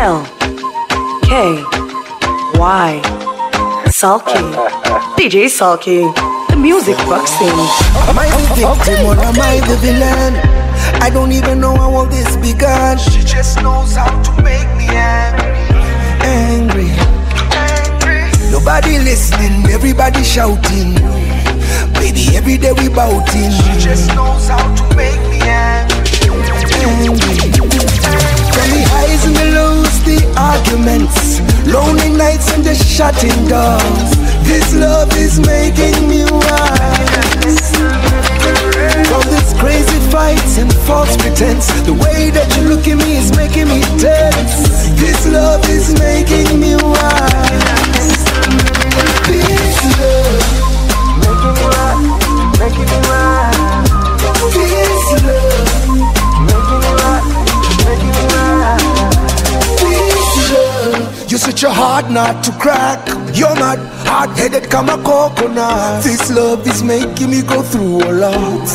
L K Y Sulky DJ Sulky The music boxing Am I the victim or am I the villain? I don't even know how all this began. She just knows how to make me angry. Angry. Nobody listening, everybody shouting. Baby, every day we bouting. She just knows how to make me angry. Angry. From the highs and the lows, the arguments. Lonely nights and the shutting doors. This love is making me wild. From these crazy fights and false pretense, the way that you look at me is making me tense. This love is making me wild. This love making me wild, making me wild. This love making me wild, making me wild. This love, you're such a hard nut to crack. You're not hard-headed, come a coconut. This love is making me go through a lot.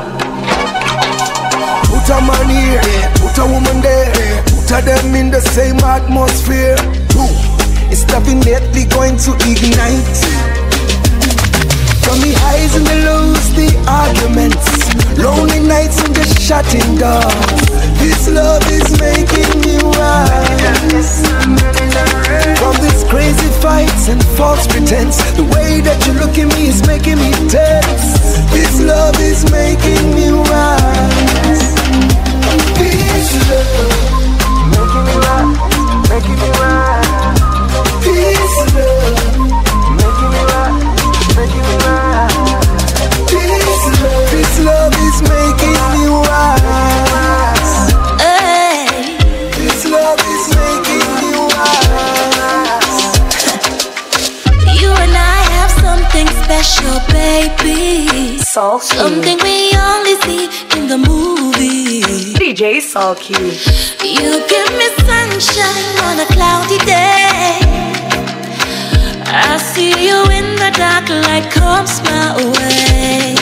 Put a man here, put a woman there, put a them in the same atmosphere. Ooh, it's definitely going to ignite. From the highs and the lows, the arguments, lonely nights and the shutting doors. This love is making me wild. From these crazy fights and false pretense, the way that you look at me is making me tense. This love is making me wild. This love making me wild, making me wild. This love making me wild, making me wild. This love, this love is making me wild. This love is making me wild. You and I have something special, baby. Sulky Something we only see in the movie. DJ Sulky You give me sunshine on a cloudy day. I see you in the dark, light comes my way.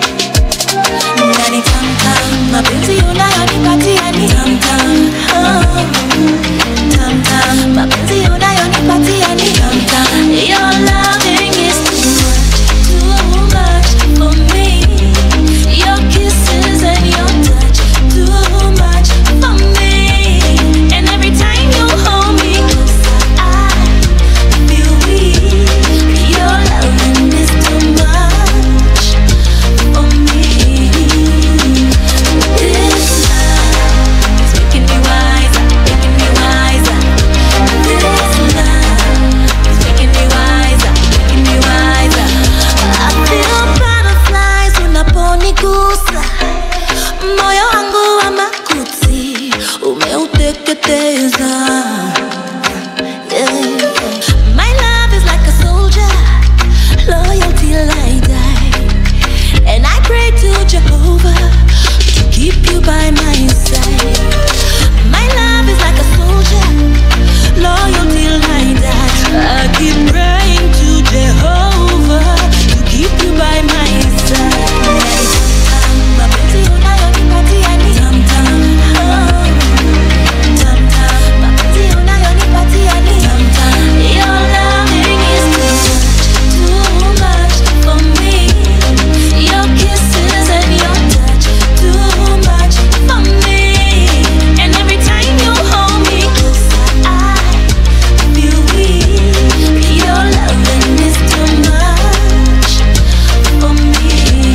Nani tam tam, mapenzi unayonipatia ni tam tam. Oh. Tam tam, mapenzi unayonipatia ni tam tam. Your loving is too much, too much for me. Your kisses and your touch, too much for me. And every time you hold me closer, I feel weak. Your loving is too much for me. This love is making me wiser, making me wiser. This love is making me wiser, making me wiser. I feel butterflies unaponigusa, moyo wangu wa makuti umeuteketeza. Yeah. My love is like a soldier, loyal till I die. And I pray to Jehovah to keep you by my side. My love is like a soldier, loyal till I die. I keep praying to Jehovah to keep you by my side. Mapenzi unayonipatia ni tam-tam, oh. Tam-tam, mapenzi unayonipatia ni tam-tam. Your loving is too much, too much for me. Your kisses and your touch, too much for me. And every time you hold me closer, I feel weak. Your loving is too much for me.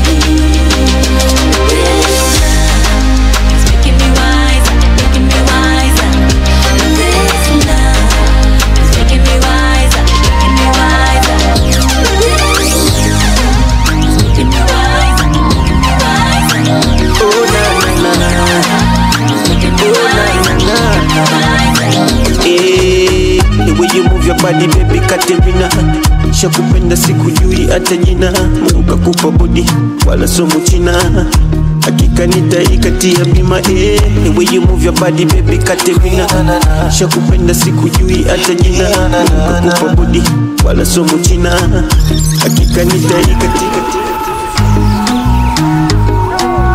This love is making me wiser, making me wiser. This love is making me wiser, making me wiser. This love is making me wiser, making me wiser. Oh na na na na, Making me wiser, making me wiser. eh, the way you move your body baby Katerina, shakupenda sikujui hata jina, Mungu kakupa body wala somo china hakika nitaikatia bima eh, the way you move your body baby Katerina, shakupenda sikujui hata jina, Mungu kakupa body wala somo china hakika nitaikatia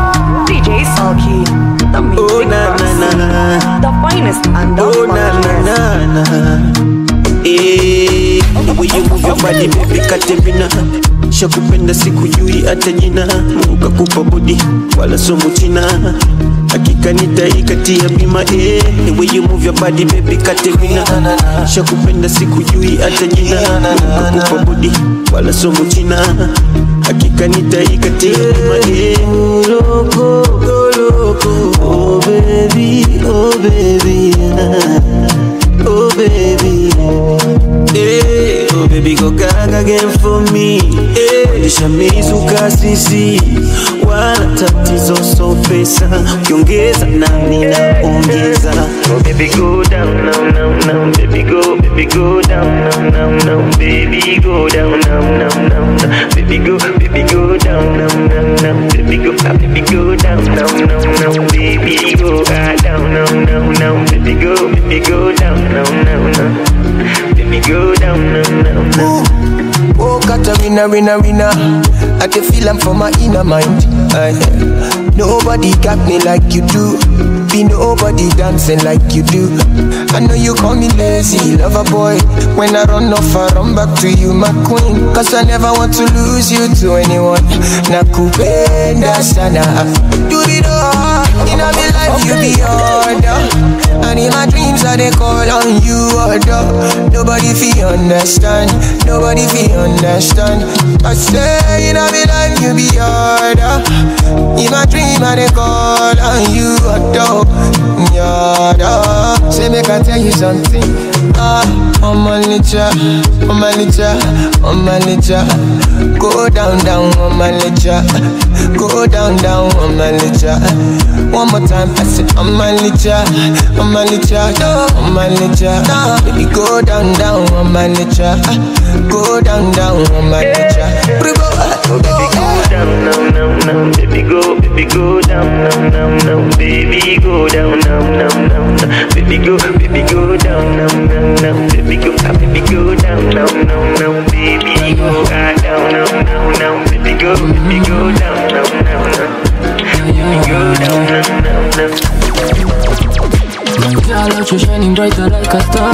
DJ Sulky The music Oh na na boxing na The finest and the Oh na na na body baby Katerina shakupenda sikujui hata jina Mungu kakupa body wala somo china hakika nitaikatia bima eh. The way you move your body baby Katerina shakupenda sikujui hata jina Mungu kakupa body wala somo china hakika nitaikatia bima eh. loco, go loco. Oh baby, oh baby, oh baby. Eh, oh baby go gaga again for me eh, Lisha mizuka sisi wala tatizo so pesa ukiongeza nami naongeza oh baby go down now now now baby go baby go down now now now baby go down now now now now baby go baby go down now now now baby go ah, baby go down now now now baby go ah, down now now now baby go baby go down now now now baby go down now now now Oh, Katarina, winner, winner. I can feel I'm from my inner mind. Aye. nobody got me like you do. Be nobody dancing like you do. I know you call me lazy, lover boy. When I run off, I run back to you, my queen. Cause I never want to lose you to anyone. Nakupenda sana. Do it all. In my life, you be order. And in my dreams, I they call on you, order. Nobody feel understand. Nobody feel understand. I say in my life, you be order. In my dream, I they call on you, order. Order. Say, make I tell you something. Ah, on my nature, on my nature, on my nature. Go down, down on my nature. Go down, down on my nature. One more time, I say on my nature, on my nature, on my nature. Baby, go down, down on my nature. Go down, down on my nature. Oh, baby, go down now, now, now, baby, go, baby, go down now, now, now, baby, go down now, now, now, now, baby, go, baby, go down now, now, now, baby, go, ah, baby, go down now, now, now, baby, go ah, down now, now, now, baby, go, baby, go down now, now, now, baby, go down now, now, now. My girl out you shining brighter like a star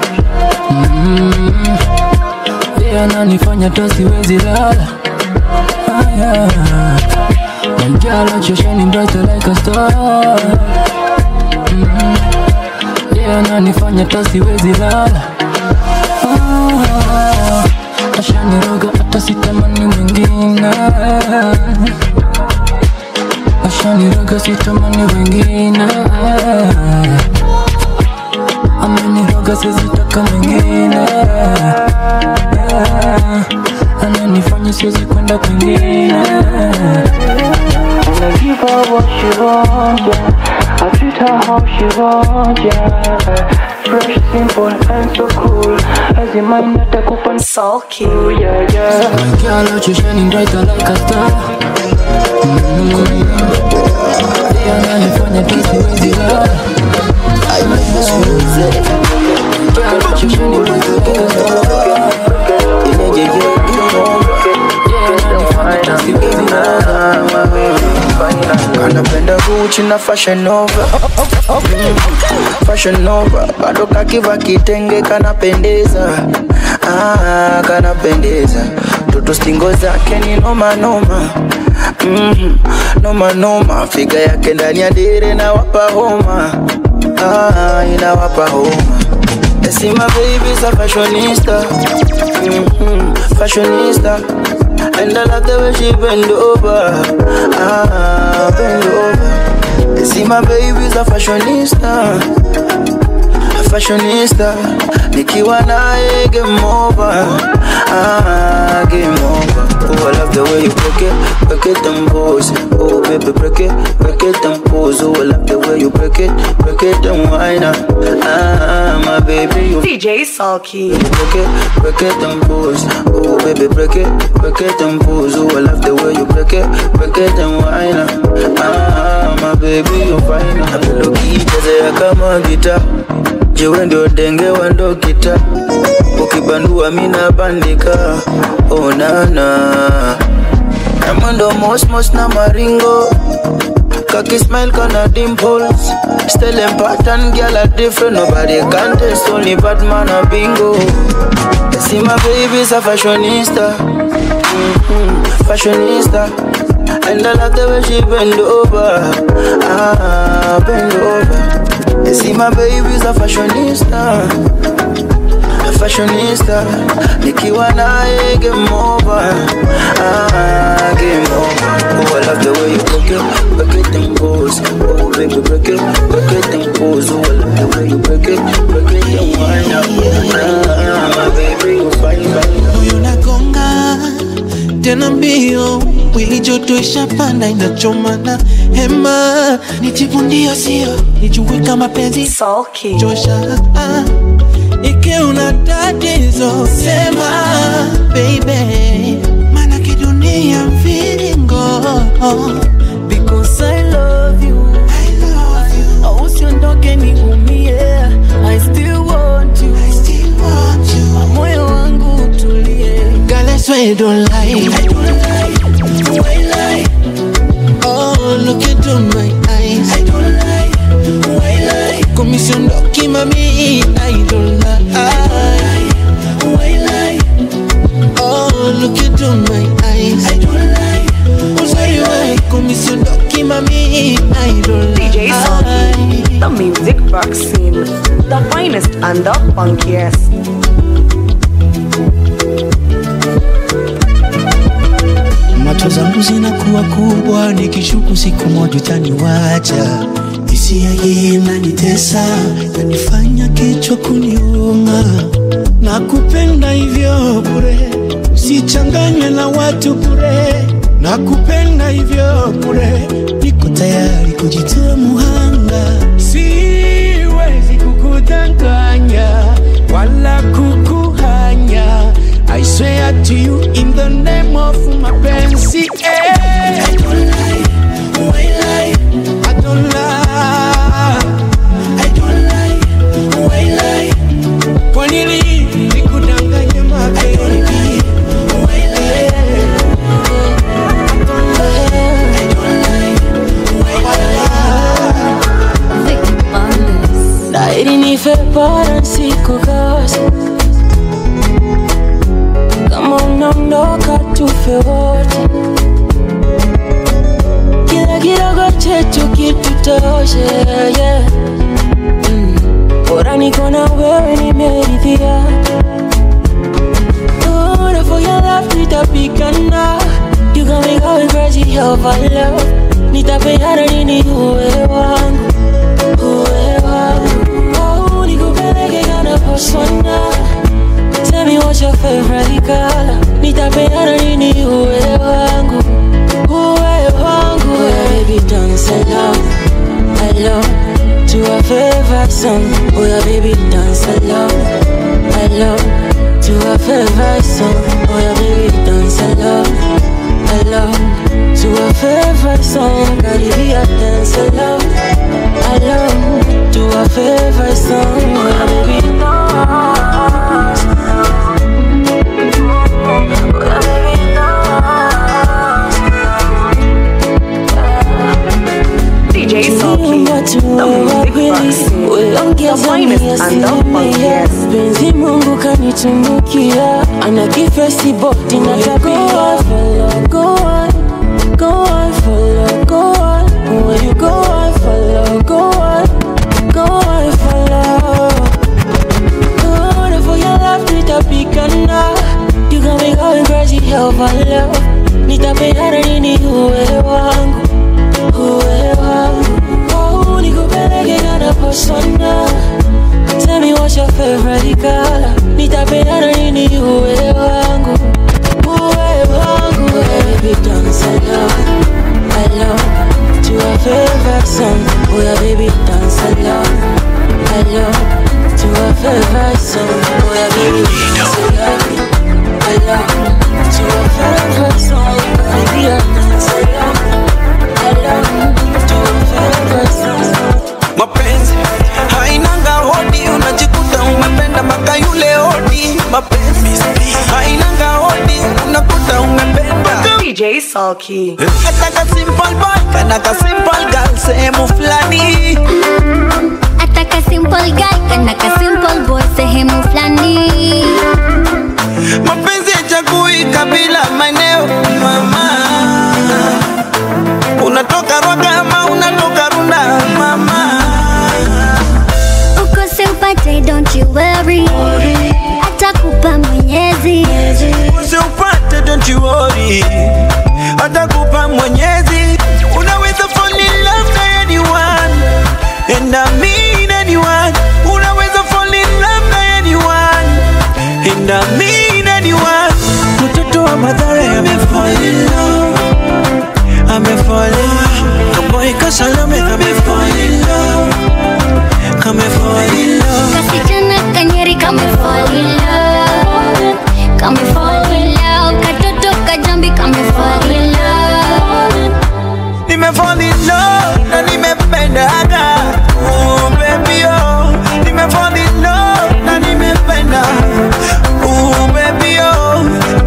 mm. Yeah, nanifanya hata siwezi lala ah, yeah. My girl out you shining brighter like a star mm. Yeah, nanifanya hata siwezi lala ah, Ashaniroga hata sitamani mwingine Ashaniroga sitamani wengine Ameniroga sizitaka mwingine Ananifanya siwezi kwenda kwingine Wanna give her what she wants, yeah. I treat her how she wants, yeah. Fresh, simple, and so cool. As in mind, natakupa Sulky. yeah, yeah. My girl out you shining brighter like a star mm. Yeah, ananifanya tu siwezi lala Girl out you shining brighter like a star Yeah, ananifanya tu siwezi lala kanapenda Gucci na Fashion Nova Mm, Fashion Nova bado kakiva kitenge kanapendeza ah, kanapendeza toto stingo zake ni noma noma mm, noma noma figa yake ndani ya dire na wapa homa ah, inawapa homa I see my baby's a fashionista mm-hmm, fashionista And I love the way she bend over Ah, bend over I see my baby's a fashionista A fashionista Nikiwa naye game over Ah, game over Oh, I love the way you break it Break it and pose Oh, baby, break it Break it and pose Oh, I love the way you break it Break it and whine ah. Ah, my baby, you DJ Sulky. break it, break it and pose. Oh baby, break it, break it and pose. Oh I love the way you break it, break it and whine. Ah, my baby, you fine. Napenda ukichezea kama gita, jiwe ndio denge wa ndo kita, ukibandua mina bandika. Oh nana, na mwendo mos mos na maringo Cocky smile kana dimples Still in pattern, girl are different Nobody can test, only Batman a bingo I See my baby's a fashionista, Mhm, fashionista. And I love the way she bend over, ah, bend over. You see my baby's a fashionista, a fashionista. Nikiwa naye game over, ah, game over. Oh, I love the way you break it, break it and pose. Oh, baby, break it, break it and pose. Oh, I love the way you break it, break it and wind up. Ah, my baby, you fine, fine. moyo nagonga tena mbio wili joto ishapanda inachomana hema nijivundio sio nijue kama penzi Sulky. chosha ikiwa una tatizo sema baby mana kidunia mviringo Because I love you. I love you. Usiondoke niumie. I still want you. I still want you. Moyo wangu utulie. Girl, I swear you don't lie. I don't lie. Why lie? Oh, look into my eyes. I don't lie. Why lie? Komisiondoki mami, I don't lie. Why lie? Oh, look into my eyes. I don't lie. Uzuri wa komisiondoki mami, I don't DJ lie. Sulky, the music box scene, the finest and the funkiest. macho zangu zinakuwa kubwa nikishuku siku moja utaniwacha hisia hii inanitesa nanifanya kichwa kuniuma na kupenda hivyo bure usichanganywe na watu bure na kupenda hivyo bure niko tayari kujitoa muhanga siwezi kukudanganya wala kukuhanya I swear to you in the name of mapenzi eh. I don't lie. Why lie? I don't lie. I don't lie. Why lie? Kwa nini nikudanganye mapenzi? Why lie? I don't lie. Why lie? Dairi nife bora nsikukose kama unaondoka tufe wote, kila kidogo chetu kitutoshe yeah. mm. Bora niko na wewe nimeridhia, Lord, for your love nitapigana, you got me going crazy over love, nitapeana nini uwe wangu uwe wangu, oh, nikupeleke kana persona Tell me what's your favorite color Nitapeana nini uwe wangu Uwe wangu Baby dance along Along To a favorite song Oh yeah baby dance along Along To a favorite song Oh yeah baby dance along Along To a favorite song Caribbean dance along Along To a favorite song Oh yeah baby dance DJ Sulky, the music box scene, the finest and the funkiest. penzi mungu kanitunukia ana kifesi boti na tabia follow, go on, go on, follow, go on. Where you go on, follow, go on, go on, follow. Good for your love, nitapigana You got me going crazy over love Nitapeana nini uwe wangu Uwe wangu Oh, nikupeleke kana persona Tell me what's your favorite color Nitapeana nini uwe wangu Uwe wangu Baby dance along Along To a favorite song Oh yeah baby dance along Along To a favorite song Oh yeah baby dance along Along To a favorite song Baby I dance along Along To a favorite song mapenzi hainanga hodi unajikuta umependa maka yule hodi mapenzi hainanga hodi unakuta umependa DJ Sulky, Ataka simple boy kanaka simple girl sehemu fulani ataka simple guy kana ka simple boy sehemu fulani fall in love na nimependaga Ooh, baby oh nime fall in love na nimependa Ooh, baby oh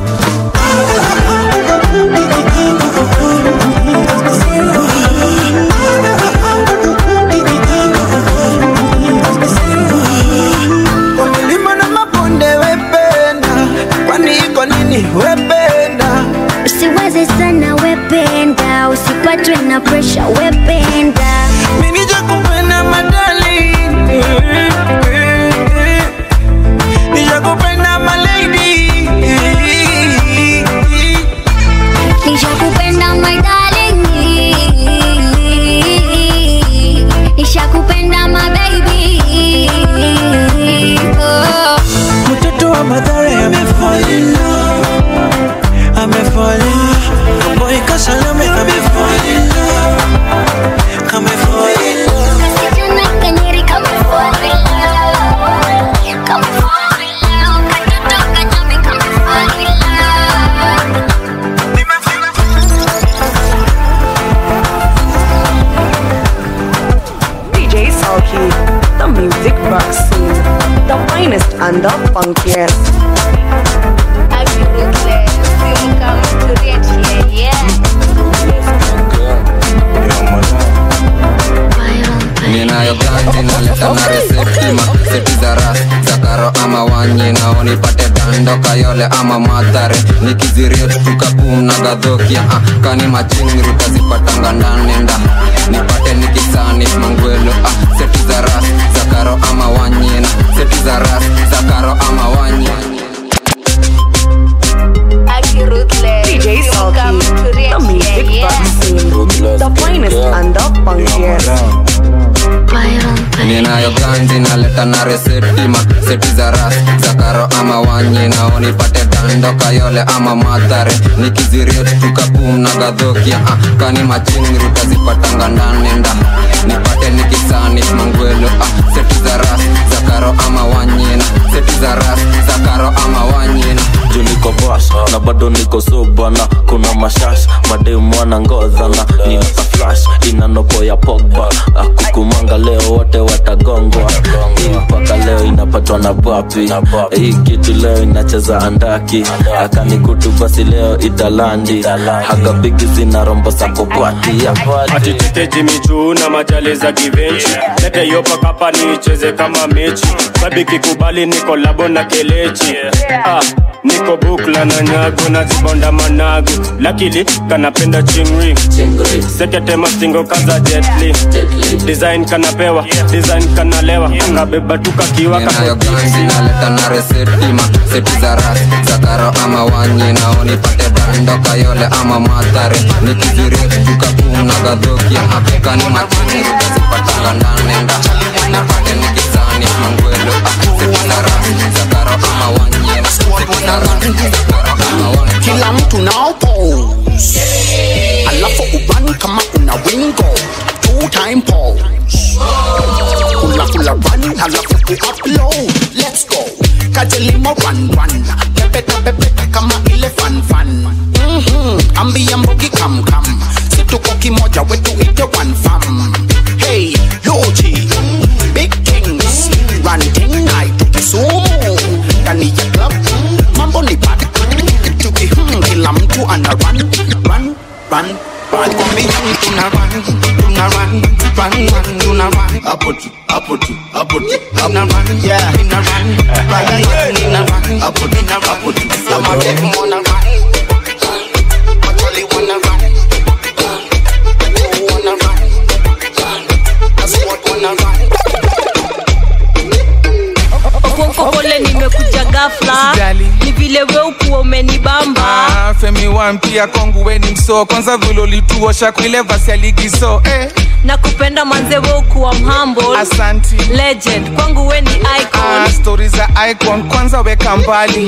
Kwa milima na mabonde wependa kwani iko nini wependa usiwaze sana wependa usipatwe na presha wependa minija kupenda madali nijakupenda malady nishakupenda my darling nishakupenda my baby oh. mtoto wa madhara amefall in love amefall in love boy kasalame amefall in love amefall in love Kijana kanyeri kama fall in love. Kama fall in love. Katoto kanyame kama fall in love. DJ Sulky, the music box scene, the finest and the funkiest. ninayo ganji naleta na reseptima seti za ras za karo ama wanye nao nipate dando kayole ama madhare nikiziriet tukapum na gadhokia ah, kani machingri utazipatanga ndanenda nipate nikisani mangwelo ah, seti za ras za karo ama wanye na seti za ras za karo ama wanye DJ Sulky, the music box scene, the finest and the funkiest. ninayo ganji naleta na reseptima seti za ras za karo ama wanye nao nipate dando kayole ama madhare nikiziriet tukapum na gadhokia ah, kani machingri utazipatanga ndanenda nipate nikisani mangwelo ah, seti za ras za karo ama wanyena seti za ras za karo ama wanyena juu niko bas na bado niko sobana kuna mashash mademu wana ngodhana nina flash inanopo ya pogba akukumanga leo wote watagongwa Hii mpaka leo inapatwa na bapi hii kitu leo inacheza andaki akanikutu basi leo italandi hagabigi zina rombo sakobwati atitete jimichu na majali za kivenchi lete yopa kapa niicheze kama mechi babiki kubali niko labo na kelechi ah, niko bukla na nyago na zibonda managu lakili kanapenda chingri sekete mastingo kaza jetli design kanapewa design kanalewa kabeba tukakiwa ninayo ganji naleta na reseptima seti za ras za karo ama wanye nao nipate dando kayole ama madhare nikiziriet tukapum na gadhokia ah, kani machingri utazipatanga ndanenda nipate nikisani mangwelo ah, seti za ras za karo ama wanye na seti za ras za karo ama wanye kila mtu nao pose alafu ubani kama una wingo two time pose kula kula run alafu ku upload let's go kajelimo run run pepe pepe pepe kama ile fan fan mhm ambia mbogi kam kam situko kimoja wetu ite one fam hey loji big kings run thing night kisumu ndani ya club mambo ni bad tuki hmm, kila mtu ana run run run run Kwambia tuna run tuna run run run tuna run hapo tu hapo tu hapo tu tuna run yeah tuna run run run tuna run hapo tu hapo tu kama dem wanna run Actually wanna run You wanna run That's what wanna run Okokole nimekuja ghafla Usijali. ni vile we ukuwa umenibamba Ah, femi wampia kwangu weni msoo kwanza vile ulituosha kuile vasi ya ligi so eh. na kupenda manze we ukuwa mhamble Asanti. legend kwangu we ni icon ah, stori za icon kwanza weka mbali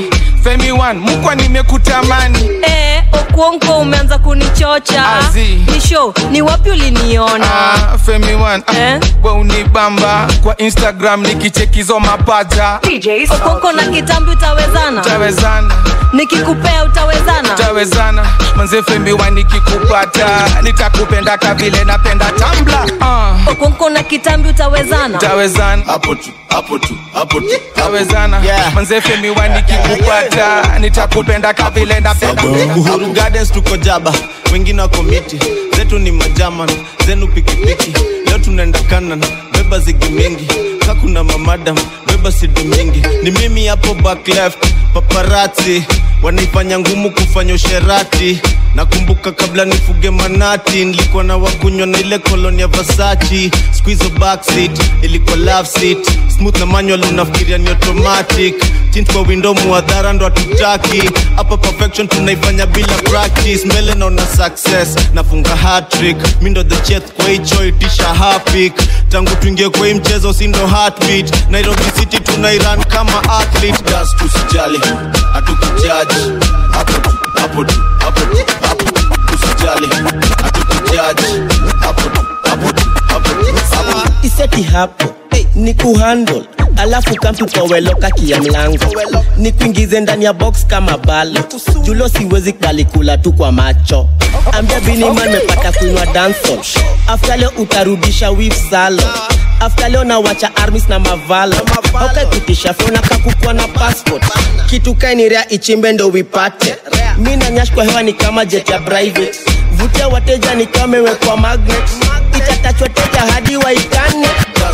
femi one mkwa nimekutamani Eh, okuonko umeanza kunichocha Azi. ni show ni wapi uliniona Ah, femi one eh? we unibamba kwa instagram nikichekizo mapaja okuonko na kitambi utawezana tawezana nikikupea utawezana tawezana manze femi one nikikupata nitakupenda kavile napenda tambla uh. okuonko na kitambi utawezana tawezana hapo tu hapo tu hapo tu tawezana manze femi one nikikupata nitakupenda kavile napenda uhuru gardens tuko jaba wengine wako miti zetu ni majaman zenu pikipiki leo tunaenda kanan beba zigi mingi kakuna mamadam beba sidi mingi ni mimi hapo back left paparati wanaifanya ngumu kufanya usherati nakumbuka kabla nifuge manati nilikuwa na wakunywa na ile koloni ya vasachi squizo backseat ilikuwa love seat smooth na manual unafikiria ni automatic tint kwa window muadhara ndo hatutaki hapa perfection tunaifanya bila practice mbele naona success nafunga hatrick mi ndo the chef kwa hicho itisha hapik tangu tuingie kwa hii mchezo si ndo heartbeat nairobi city tunairan kama athlete gas tusijali hatukujaji hapo tu hapo tu hapo tu hapo usijali hatukujaji hapo tu hapo tu hapo tu hapo iseti hapo ni kuhandle alafu kamtu koweloka kia mlango ni kuingize ndani ya box kama balo julo siwezi kubali kula tu kwa macho ambia biniman mepata kuinwa dansol afta leo utarudisha wif salo afta leo nawacha armis na mavalo aukaikutisha fyona kakukwa na passport kitu kainirea ichimbe ndo wipate mi na nyash kwa hewa ni kama jet ya private vutia wateja ni kama imewekwa magnet itatachwa teja hadi waikane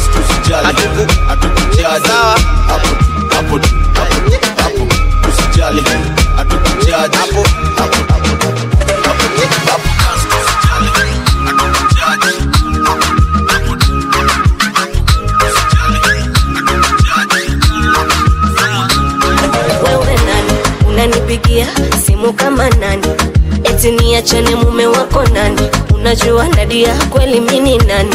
hatukujaji hapo tu hapo tu hapo tu hapo usijali hatukujaji hapo hapo hapo hapo tu hapo wewe nani unanipigia simu kama nani eti niachane mume wako nani unajua nadia kweli mini nani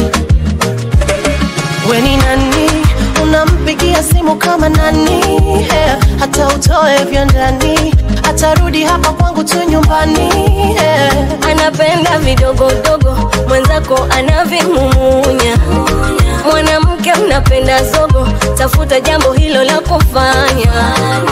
weni nani unampigia simu kama nani yeah. hata utoe vya ndani atarudi hapa kwangu tu nyumbani yeah. anapenda vidogodogo mwenzako anavimumunya mwanamke mnapenda zogo tafuta jambo hilo la kufanya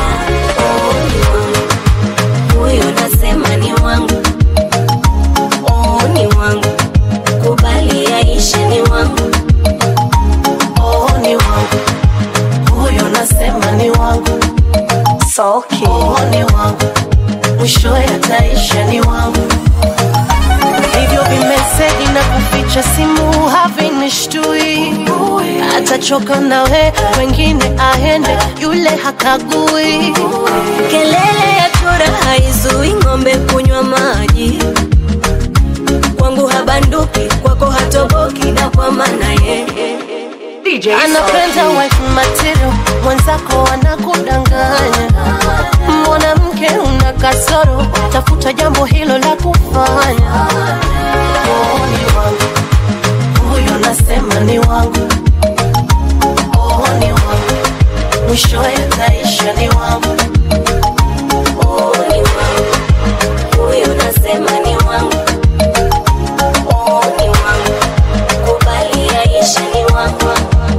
huyo nasema ni wangu oh, ni wangu kubali aishe ni wangu oh, ni wangu huyo nasema ni wangu Sulky. oh, ni wangu mwishowe ataisha ni wangu hivyo vimeseji na kuficha simu havinishtui atachoka nawe wengine aende yule hakagui kelele ya chura haizui ng'ombe kunywa maji kwangu habanduki kwako hatoboki na kwa maana ye anapenda wife material mwenzako anakudanganya mwanamke una kasoro tafuta jambo hilo la kufanya oh, ni wangu huyo nasema ni wangu oh, ni wangu mwishowe ataisha ni wangu oh, ni wangu huyo nasema ni wangu oh, ni wangu kubali aishe ni wangu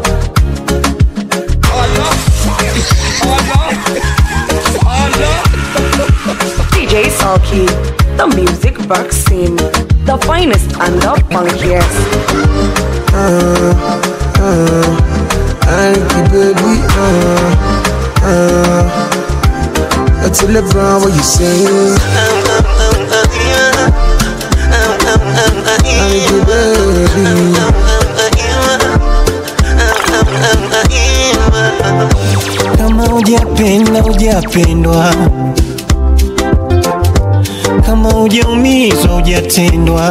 DJ Sulky, the music vaccine, the finest and the funkiest. uh, uh, Anki baby, uh, uh. That's a LeBron, what you saying? Anki baby. kama hujapenda hujapendwa kama hujaumizwa hujatendwa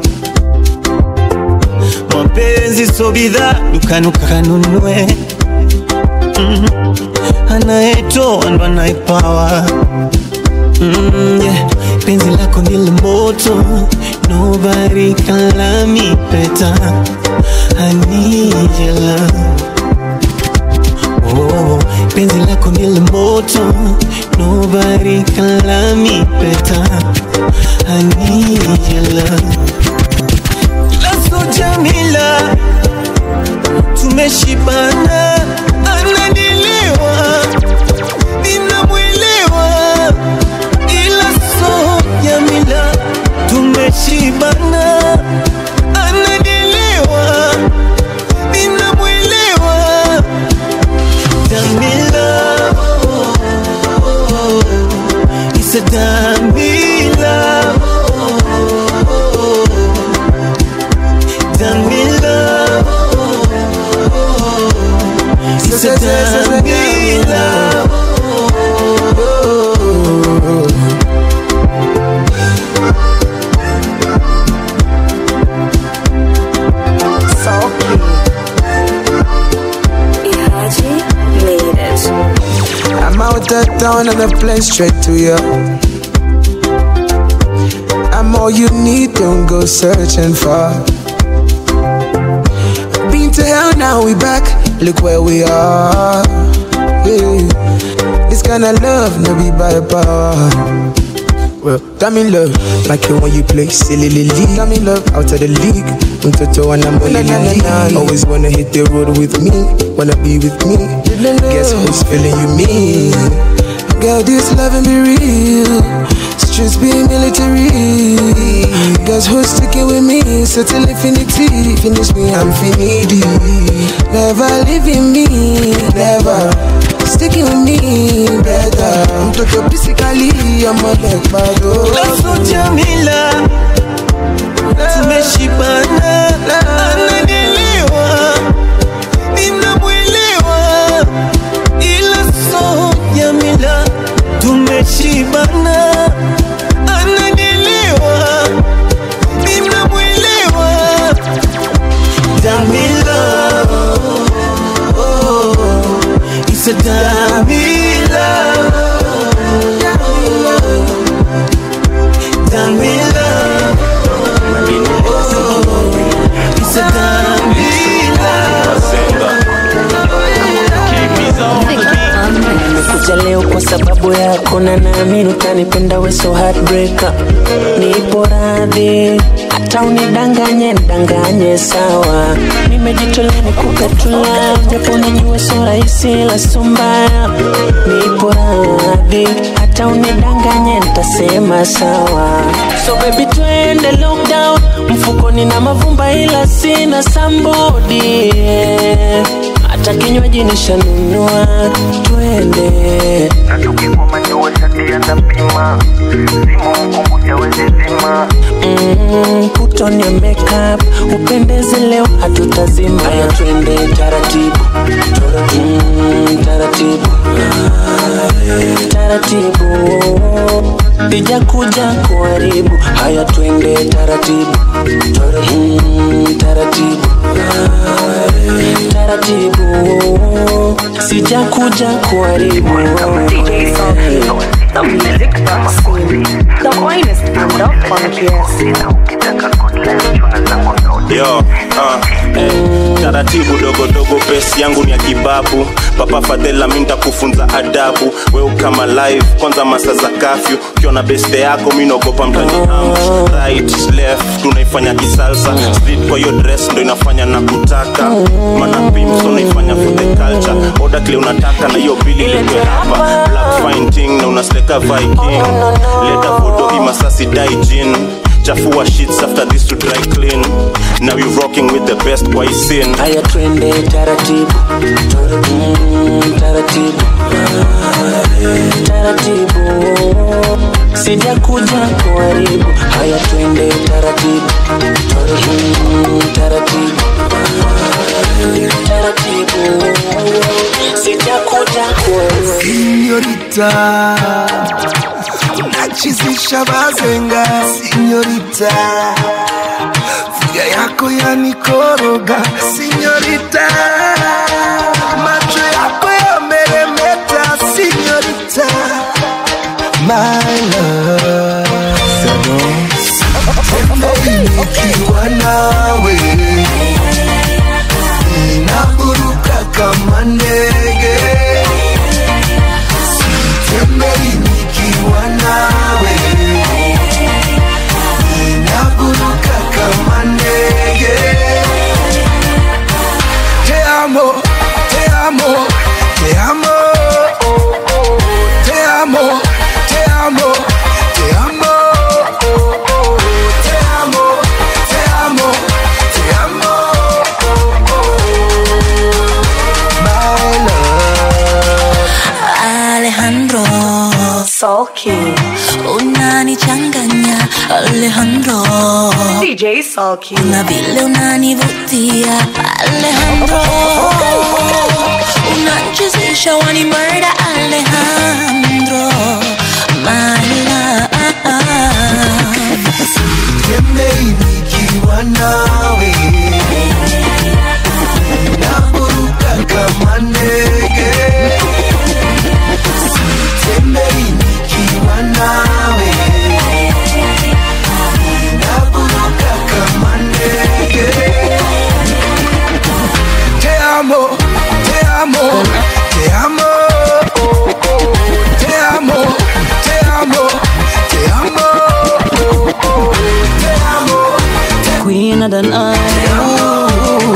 mapenzi so bidhaa dukani ukanunue mm. anayetoa ndo anayepawa mm, yeah. penzi lako ni la moto nobody can love me better I need your love oh, penzi lako ni la moto nobody can love me better I need your love Lazo Jamila tumeshibana ananielewa ninamwelewa ila so Jamila tumeshibana ananielewa ninamwelewa Jamila oh, oh, oh. It's a Jamila oh, oh, oh. Jamila oh, oh, oh. It's a Jamila I'm out of town and I plane straight to you. I'm all you need, don't go searching for. Been to hell, now we back. Look where we are. Yeah. This kind of love, no be by power. Well, damn in love, like it when you play silly lily. Damn in love, out of the league. I'm Toto and I'm only league. Always wanna hit the road with me, wanna be with me. Guess who's feeling you me? Girl, this loving be real. Streets be military. Guess who's sticking with me? Certain infinity. Finish me, I'm finity. Never leaving me, never. Sticking with me, better. I'm talking physically, I'm a leg bad. Lazo Jamila tumeshibana ananielewa ninamwelewa ila so Jamila tumeshibana ananielewa ninamwelewa Jamila oh, oh, it's a Jamila Jamila It's a nimekuja leo kwa sababu yako na naamini utanipenda we so heartbreaker nipo radhi hata unidanganye ndanganye sawa nimejitolea nikukatula japo najua so rahisi la so mbaya nipo radhi hata unidanganye ntasema sawa so baby twende lockdown mfukoni na mavumba ila sina sambodi hata kinywaji nishanunua twende Mm, put on your makeup upendeze leo hatutazima haya twende taratibu mm, taratibu taratibu ija kuja kuharibu haya twende taratibu mm, taratibu taratibu sija kuja kuharibu The music vaccine. The finest and the funkiest. yo uh, eh, taratibu dogodogo pesi yangu ni ya kibabu papa fadhela mi ntakufunza adabu weu kama live kwanza masa za kafyu ukiona beste yako mi naogopa mtani ambush right left tunaifanya kisalsa street kwa hiyo dress ndo inafanya na kutaka mana pimps unaifanya for the culture oda kile unataka na hiyo bili letwe hapa black fine ting na unasteka viking leta vodo imasasi daijin chafua sheets after this to dry clean now you rocking with the best boy scene haya twende taratibu mm, taratibu taratibu sija kuja kuharibu haya twende taratibu mm, taratibu taratibu sija kuja kuharibu Signorita Unachizisha bazenga Signorita Figa yako yanikoroga Signorita Macho yako yameremeta Signorita My love Tembei nikiwa nawe Naburuka kama ndege DJ Sulky. na vile unanivutia Alejandro, unanchezesha wani murder Alejandro, my love. Tembei nikiwa nawe naburuka kama ndege Tembei nikiwa nawe naburuka kama ndege Te amo, te amo, te amo Te amo, te amo, te amo Te amo Queen of the night.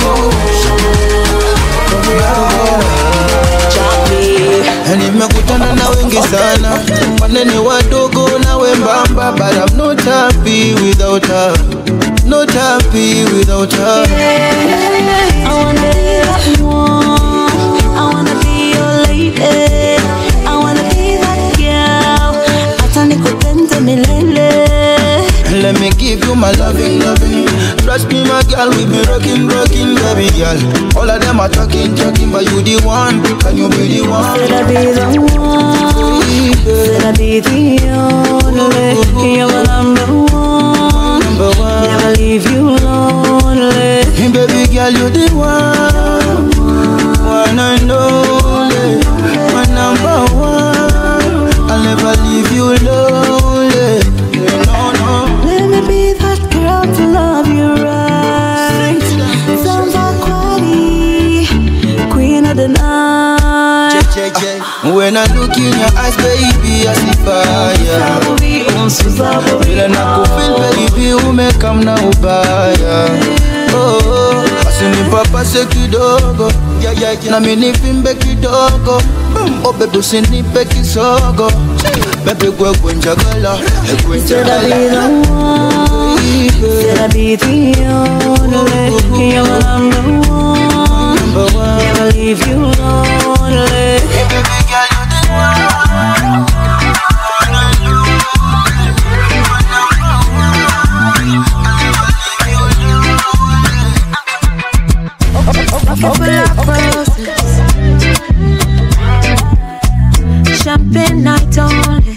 Na nimekutana na wengi sana wanene wadogo na wembamba but I'm not happy without her not happy without her I wanna be that one. I wanna be your lady. I wanna be that girl. Hata nikupende milele. Let me give you my loving, loving. Trust me, my girl, we be rocking, rocking, baby girl. All of them are talking, talking, but you the one. Can you be the one? Said I be the one. Said I be the only. You're my number one. Never leave you lonely. Hey, baby girl, you the one. One and only. My number one. I'll never leave you lonely. No, no. Let me be that girl to love you right. Samba Kwani, queen of the night. When I look in your eyes, baby, I see fire. Vile nakufeel baby, umekam na ubaya. Oh, asinipapase kidogo na minivimbe kidogo oh baby usinipe kisogo baby gwegwe njagala egwe Said I be the one. Said I be the only. You're my number one. Never leave you lonely. Open up roses. Champagne night only.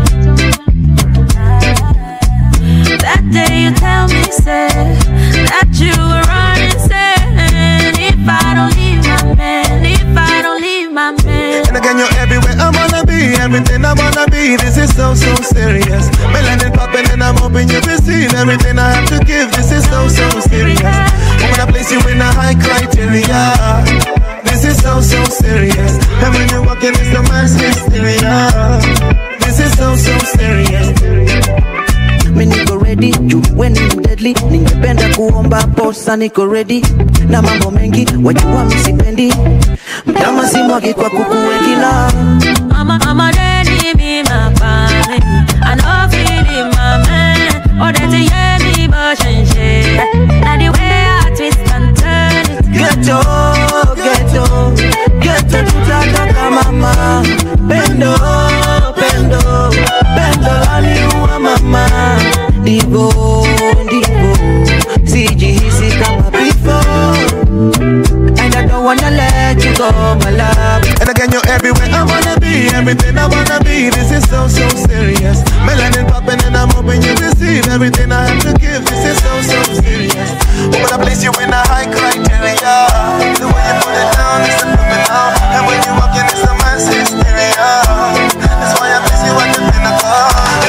That day you tell me, say that you were running, saying if I don't leave my man, if I don't leave my man. And again, you're everywhere I wanna be, everything I wanna be. This is so, so serious. Melanin popping and I'm hoping you receive everything I have to give. This is so, so serious. I wanna place you in a high criteria. This is so, so serious. And when you're walking, it's the mass hysteria. This is so, so serious. mi niko ready juu we ni mdedli ningependa kuomba posa niko ready na mambo mengi wajua misipendi mtama simwagi kwa kuku wengi na I'm a, I'm a daddy, me my family. I know feeling my man. Oh, that you hear me, but and shit. Now the way I twist and turn it. geto geto geto tutataka mama pendo pendo pendo laniua mama divo divo sijihisi kama before and I don't wanna let you go my love And again, you're everywhere I wanna be, everything I wanna be. This is so, so serious. Melanin popping and I'm hoping you receive everything I have to give. This is so, so serious. I wanna place you in a high criteria. The way you put it down is phenomenal. And when you walk in, it's a mass hysteria. That's why I place you at the pinnacle.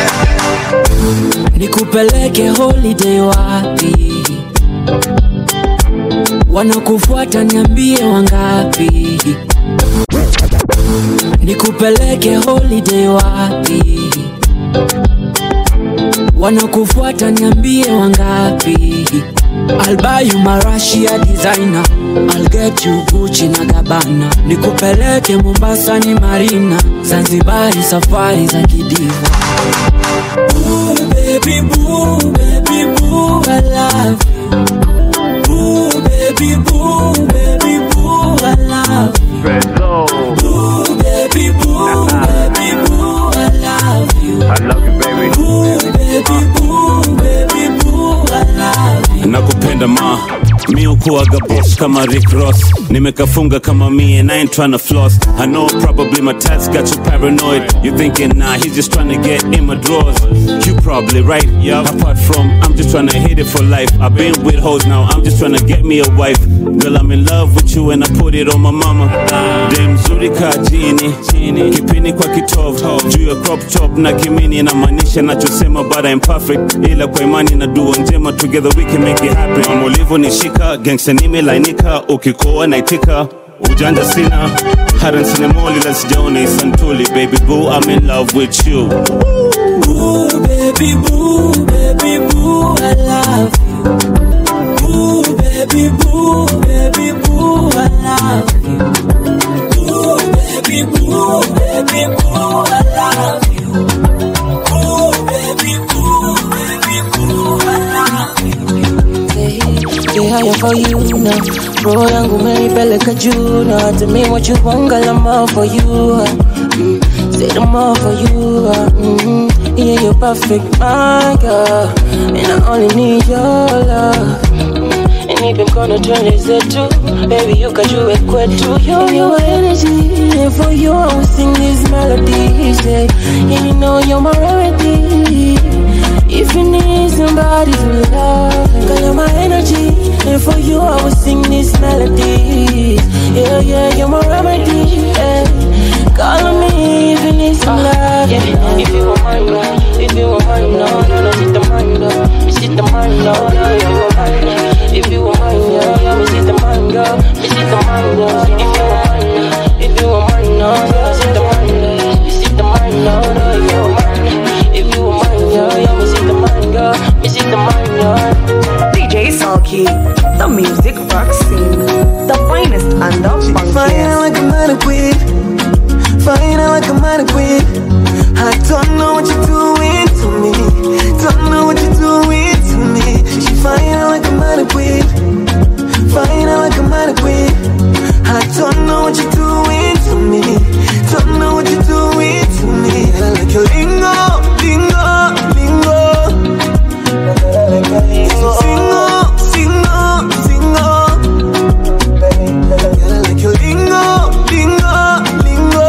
nikupeleke holiday wapi wanakufuata niambie wangapi nikupeleke holiday wapi wanakufuata niambie wangapi I'll buy you marashia designer I'll get you Gucci na Gabbana nikupeleke Mombasa ni Marina Zanzibari safari za kidiva Ooh, baby boo, baby boo, I love you. Ooh, baby boo, baby boo, I love you. Ooh, baby boo, baby boo, I love you. I love you, baby. Ooh, baby boo, baby boo, I ma mi ukuaga boss kama Rick Ross nimekafunga kama me and I ain't tryna floss I know probably my tats got you paranoid you thinking nah he's just trying to get in my drawers you probably right yeah apart from I'm just trying to hit it for life I've been with hoes now I'm just trying to get me a wife girl I'm in love with you and I put it on my mama dem mzuri ka jini kipini kwa kitovu juu ya crop top na kimini inamaanisha nachosema but I'm perfect ila kwa imani na dua njema together we can make it happen Mama ulivyonishika gangsta nimelainika ukikoa naitika ujanja sina haran sinemoli la sijaona isantuli baby boo I'm in love with you Boo, baby boo, baby boo, I love you. Boo, baby boo, baby boo, I love you. Boo, baby boo, baby boo, I love you. Boo, baby boo, baby boo, I love you. Say higher for you now. Roho yangu umeipeleka juu na hata mi wachuwanga la more for you. Mm, say the more for you. Mm, yeah, you're perfect, my girl. And I only need your love. Mm, and even gonna turn this into Baby, you can do it kwetu Yo, your energy And for you, I will sing these melodies yeah. And you know you're my remedy If you need somebody to love Girl, you're my energy And for you, I will sing these melodies Yeah, yeah, you're my remedy yeah. Call on me if you need some love yeah. If you want mine, no If you want mine, no No, no, sit the mine, no Me sit the mine, no No, if you want mine, no If you want mine, yeah, yeah Me sit the mine, girl Me sit the mine, no If you want mine, no If you want mine, no Yeah, sit the mine, no Me sit the mine, no No, if you want mine, no If you want mine, yeah, yeah Me sit the mine, girl Me sit the mine, no DJ Sulky, the music vaccine, the finest and the Fine like a mannequin, fine like a mannequin. I don't know what you're doing to me, don't know what you're doing to me. She fine like a mannequin, fine like a mannequin. I don't know what you're doing to me, don't know what you're doing to me. I like your lingo, lingo, lingo. Singo, singo, singo. I like your lingo, lingo, lingo.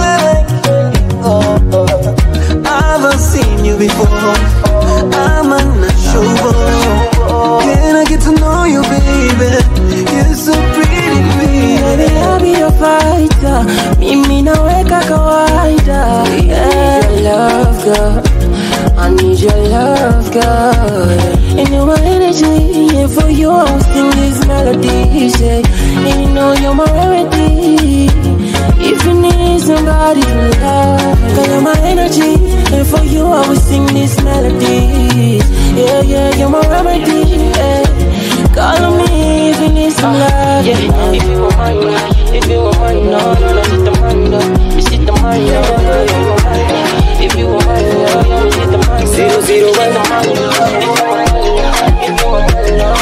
I haven't seen you before. I'm unsure. Can I get to know you, baby? You're so pretty, Baby, baby. I'll be your fighter. Mimi naweka kawaida. Yeah, your love, girl. I need your love, girl. And you're my energy. And for you, I will sing these melodies. Yeah. And you know you're my remedy. If you need somebody to love, girl, you're my energy. And for you, I will sing these melodies. Yeah, yeah, you're my remedy. Yeah. Call on me if you need some love. Yeah, if you want mine, no. if you want mine, no, no, no, sit the mine, no, me sit the mine, no, no, if you want mine, no. if you want mine, no, no, me sit the mine, zero zero one, if you want mine, no, if you want mine, no,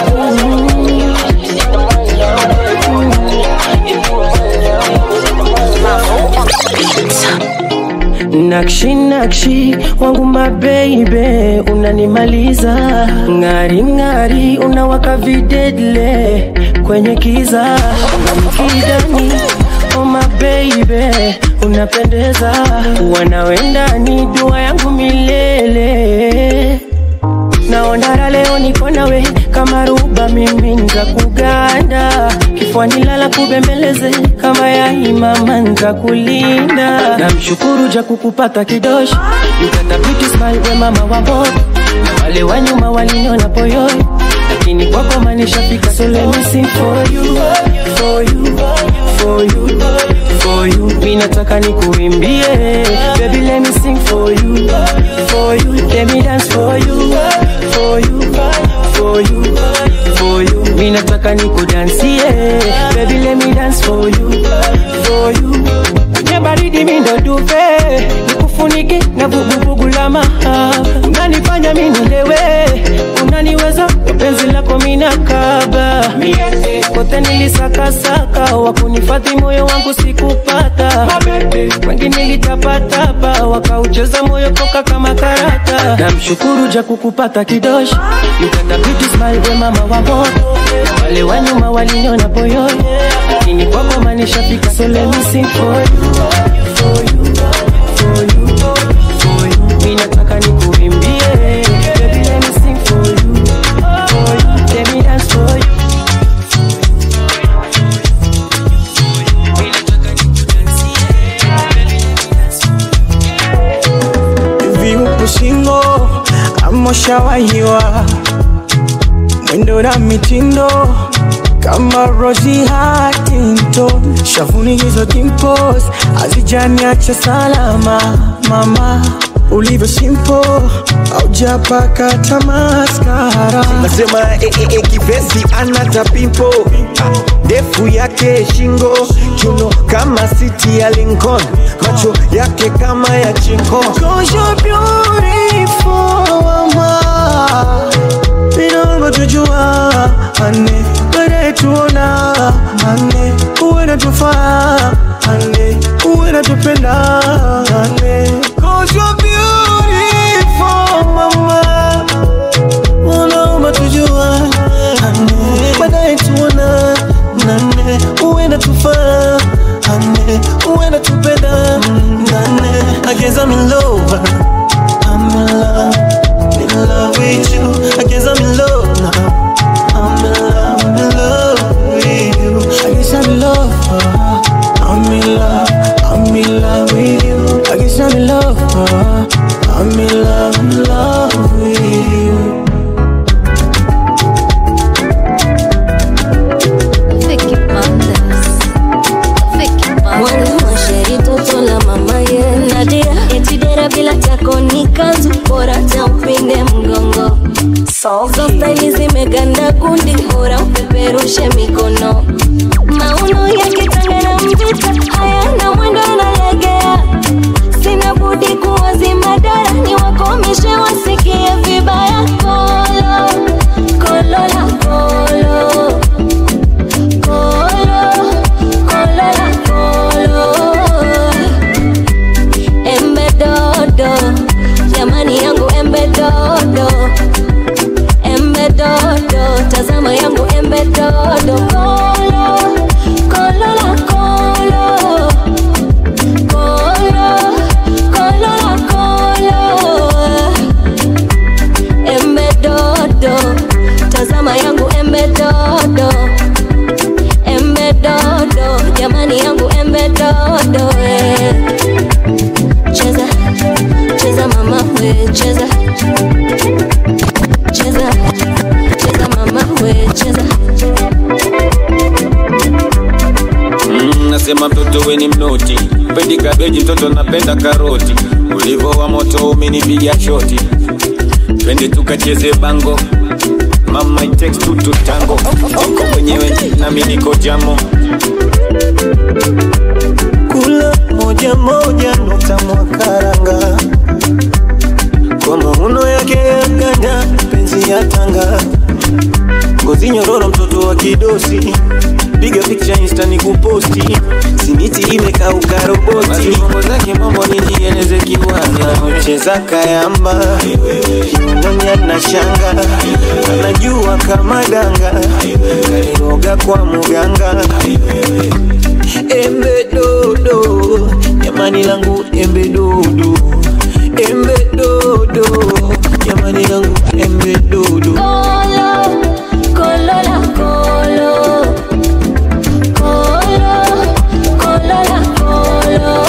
me sit the mine, no, if you want mine, no, if you want mine, no, me sit the mine, no. Nakshi nakshi wangu mabeibe unanimaliza ng'ari ng'ari unawaka videdle kwenye kiza unamkidani oh mabeibe unapendeza wanawendani dua yangu milele naonara leo niko nawe kama ruba mimi nza kuganda kifuani lala kubembeleze kama yaimama nza kulinda namshukuru ja kukupata kidoshi mtatabiti smile we mama wa moto na wale wa nyuma waliniona poyoi lakini kwako manishafika so let me sing for you for you for you for you mi nataka nikuimbie baby let me sing for you for you let me dance for you for you for you for you mi nataka nikudansie baby let me dance for you for you kwenye baridi mi ndo duve nikufunike na vuguvugu la mahaba unanifanya mi nilewe unaniweza kwa penzi lako mina kaba kote nilisakasaka wakunifadhi moyo wangu sikupata wengi nilitapatapa wakaucheza moyo toka kama karata namshukuru ja kukupata kidoshi mtandabiti smile we mama wa moto wale wa nyuma waliniona boyoni lakini kwako manishafika so let me sing for you for you for you for you mi nataka nikuimbie baby let me sing for you for you let me dance for you hivi upo shingo amoshawahiwa mwendo na mitindo kama Rosie Huntington, shavuni hizo dimples hazijaniacha salama mama ulivyo simple aujapaka tamaskara nasema eh, eh, eh, kivesi anata pimpo ndefu yake shingo chuno kama siti ya Lincoln macho yake kama ya chinko Cause you're beautiful mama Inaomba tujua ane Baadaye tuona ane Uwe na tufaa ane Uwe na tupenda ane Cause you're beautiful mama Unaomba tujua ane Baadaye tuona nane Uwe na tufaa ane Uwe na tupenda nane I guess I'm in love I'm in love in love with you. I guess I'm in love now. I'm in love, I'm in love with you. I guess I'm in love. uh, I'm in love, I'm in love with you. I guess I'm in love. uh, I'm in love, I'm in love with you. mwanamasheri toto la mama ye nadia etidera bila chako ni kanzu bora cha upinde mgongo hizo staili zimeganda kundi bora upeperushe mikono mauno yakitanga na mvita hayana mwendo analegea sina budi kuwazima dara ni wakomishe wasikie vibaya kolo kolo la kolo kolo kolo la kolo embe dodo jamani yangu embe dodo embe dodo tazama yangu embe dodo kolo kolo la kolo kolo kolo la kolo embe dodo tazama yangu embe dodo embe dodo jamani yangu embe dodo eh. cheza cheza mama we cheza cheza cheza mama we cheza Mm, nasema mtoto weni mnoti pendi kabeji mtoto napenda karoti ulivo wa moto umenipiga shoti twende tukacheze bango mama it takes two to tango uko mwenyewe nami niko jamo Kula moja moja nukta mwakaranga kwa mauno yake ya ganda penzi ya tanga ngozi nyororo mtoto wa kidosi piga picha insta ni kuposti simiti imekauka roboti mambo zake mambo nijieleze kiwanja cheza kayamba kiunoni na shanga anajua kama danga kaliroga kwa muganga embe dodo jamani langu embe dodo embe dodo jamani langu embe dodo kolo kolo la kolo kolo kolo la kolo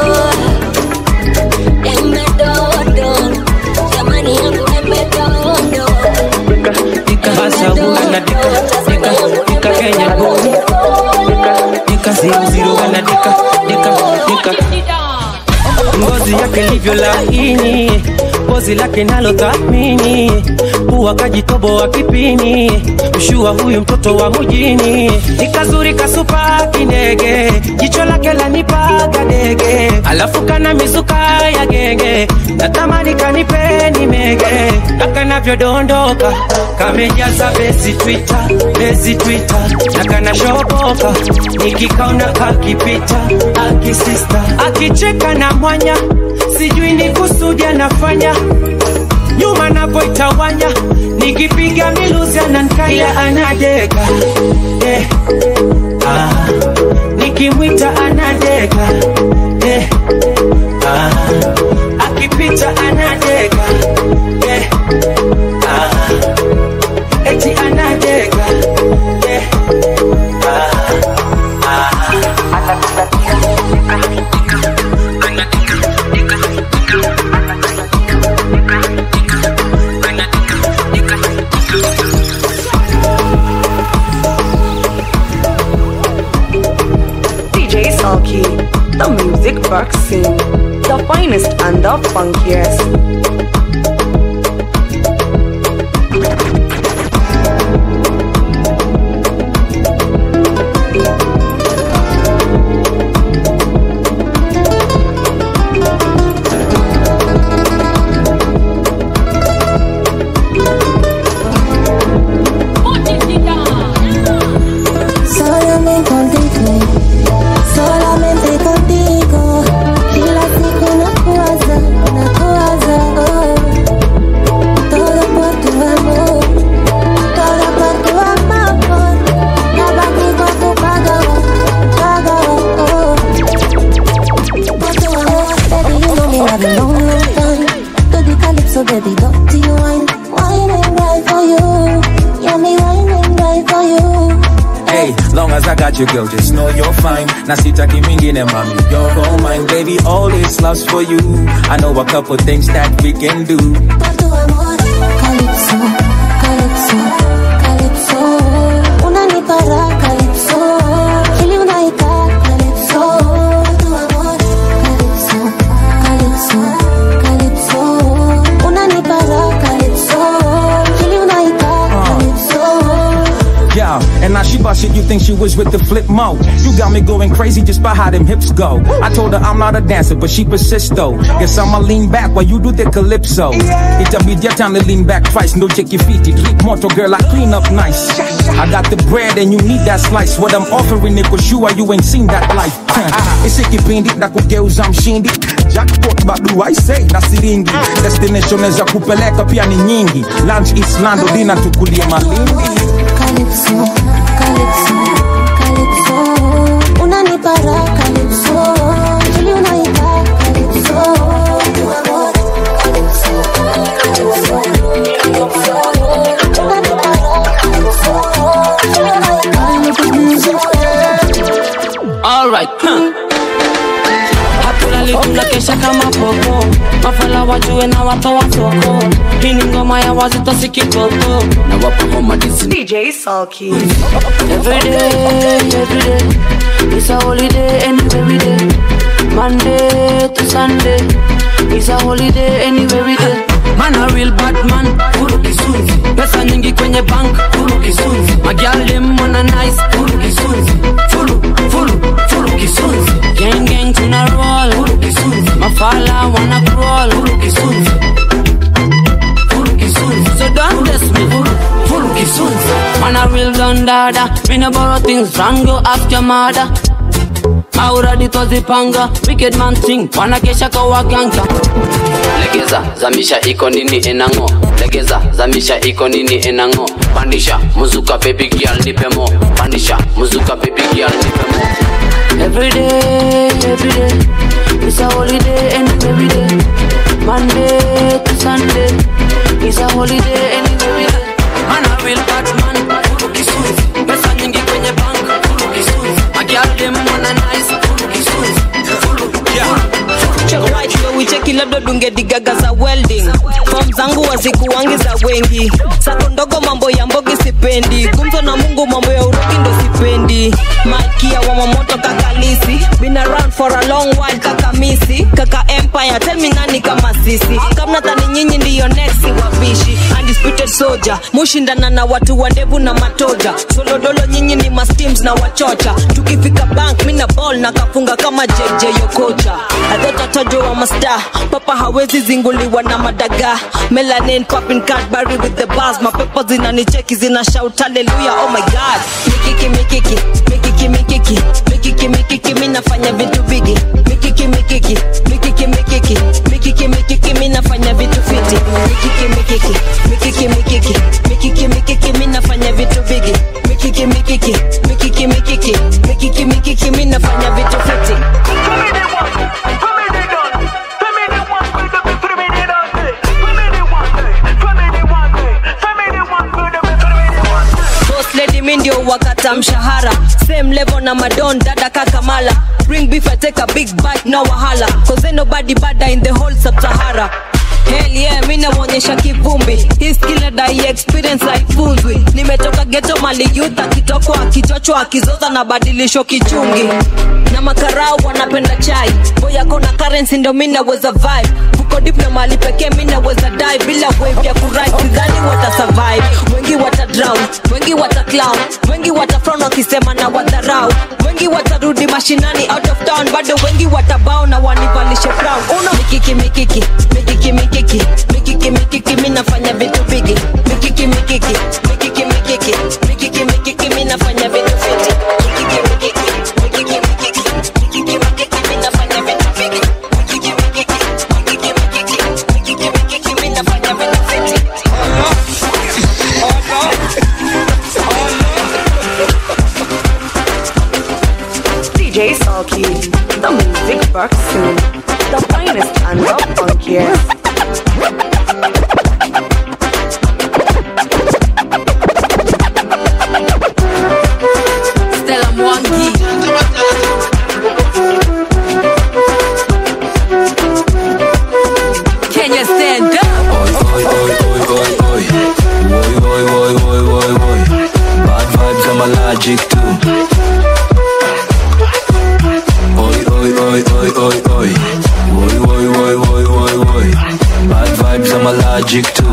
embe dodo jamani yangu embe dodo Hasa wana dika dika dika Kenya boy dika zero zero wana dika dika dika ngozi yake livyo laini pozi lake nalo thamini huwa kajitobo wa kipini mshua huyu mtoto wa mjini ni kazuri kasupa kinege jicho lake lanipaga dege alafu kana mizuka ya genge natamani kanipeni mege na kanavyodondoka kamejaza bezi twita bezi twita na kanashoboka nikikaona kakipita akisista akicheka na mwanya sijui ni kusudi anafanya nyuma napoitawanya nikipiga miluzi anankaya anadeka eh, ah, nikimwita anadeka eh, ah, akipita anadeka eh, ah, eti anadeka eh, DJ Sulky, the music vaccine, the finest and the funkiest. Solamente contigo, solamente contigo. Kila siku nakuwaza, nakuwaza, oh. Todo por tu amor, todo por tu amor. Nabaki kwa kupagawa, pagawa, oh. Por tu amor, baby, you know me have a long, long time. To the calypso, baby, dirty wine, wine and right for you. Yeah, me wine and right for you. Hey, long as I got you, girl, just know you're fine. Na sitaki mingine, mommy, you're all mine, baby. All this love's for you. I know a couple things that we can do. Calypso, calypso, calypso. Unanipa raha, calypso. Hili unaita calypso. Tu amor, calypso, calypso, calypso. Unanipa raha, calypso. Hili unaita calypso. Yeah, and now she bust it, you think she was with the flip mo. You got me going crazy just by how them hips go. I told her I'm not a dancer, but she persists though. Guess I'ma lean back while you do the calypso. It'll be your time to lean back twice, no check your feet. Keep moto girl, I clean up nice. I got the bread and you need that slice. What I'm offering niko sure you ain't seen that life. Ese kipindi na kugeuza mshindi. Jackpot badu I say na siringi. Destination za kupeleka pia ni nyingi. Lunch Islando, dinner tukulie malindi. Calypso, calypso, calypso. Unanipa raha, calypso. Hili unaita calypso. Tu amor, calypso, calypso, calypso. Unanipa raha, calypso. Hili unaita calypso. Alright, huh. Hatulali tunakesha kama popo, mafala wajue na watoa soko. Hii ni ngoma ya wazito si kitoto, na wapa homa dizi. DJ Sulky. Every day, every day, it's a holiday anywhere we day. Monday to Sunday, it's a holiday anywhere we day. Man a real bad man, furu kisunzi. Pesa nyingi kwenye bank, furu kisunzi. Magial dem wanna nice, furu kisunzi. Furu, furu, furu kisunzi. Gang gang tuna roll, furu kisunzi. Mafala wanna crawl, furu kisunzi. Furu kisunzi. So don't test me, furu, furu kisunzi. Man a real gun dada, me no borrow things from go ask your mother. Auradi twazipanga, wicked man thing, wanakesha kwa waganga. legeza zamisha iko nini enango legeza zamisha iko nini enango pandisha muzuka baby girl nipe mo pandisha muzuka baby girl nipe mo Every day, every day, it's a holiday and every day. Monday to Sunday, it's a holiday and every day. Man a real bad man, furu kisunzi. Pesa nyingi kwenye bank, furu kisunzi. Magial dem wanna nice, furu kisunzi. Furu, furu, wicheki labda dungedigaga za welding fom zangu wazikuwangi za wengi sako ndogo mambo ya mbogi sipendi gumzo na mungu mambo ya uroki ndo sipendi malkia wa mamoto kakalisi Bini been around for a long while kaka misi kaka empire tell me nani kama sisi kama tani nyinyi ndiyo next wapishi undisputed soldier mushindana na watu wa ndevu na matoja solodolo nyinyi ni masteams na wachocha tukifika bank mina ball na kafunga kama jj yokocha adhotatajo wa masta papa hawezi zinguliwa na madaga melanin popping cadbury with the bars mapepo zinanicheki zina shout hallelujah oh my god mikiki mikiki mikiki mikiki mikiki mikiki mi nafanya vitu bigi mikiki mikiki mikiki mikiki mikiki mikiki mi nafanya vitu fiti mikiki mikiki mikiki mikiki mikiki mikiki mi nafanya vitu bigi mikiki mikiki mikiki mikiki mikiki mikiki mi nafanya vitu fiti boss lady mi ndio wakata mshahara same level na madon dada kakamala bring beef I take a big bite no wahala cause ain't nobody bada in the whole sub-sahara Hell yeah, mi naonyesha kivumbi hii skill dai experience haifunzwi nimetoka geto mali youth akitokwa akichochwa akizoza na badilisho kichungi na makarau wanapenda chai boyako na currency ndo mi naweza vibe vuko dip na mali pekee mi naweza die bila wave ya kurai sidhani wata survive wengi wata drown wengi wata clown wengi wata frown wakisema na wadharau wengi watarudi mashinani out of town bado wengi watabao na wanivalishe crown uno mikiki mikiki mikiki mikiki mikiki mikiki mi nafanya vitu bigi mikiki mikiki mikiki mikiki mikiki mikiki mi nafanya vitu fiti mikiki mikiki mikiki mikiki mikiki mikiki mi nafanya vitu bigi mikiki mikiki mikiki mikiki mikiki mikiki mi nafanya vitu fiti DJ Sulky, the music box soon. The finest and the funkiest. Stella Mwangi. Kenya stand up. Oi, oi, oi, oi, oi, oi. Oi, oi, oi, oi, oi, oi. Bad vibes, I'm allergic to. Oi, oi, oi, oi, oi, oi. Oi, oi, oi, oi, oi, oi. Bad vibes, I'm allergic to.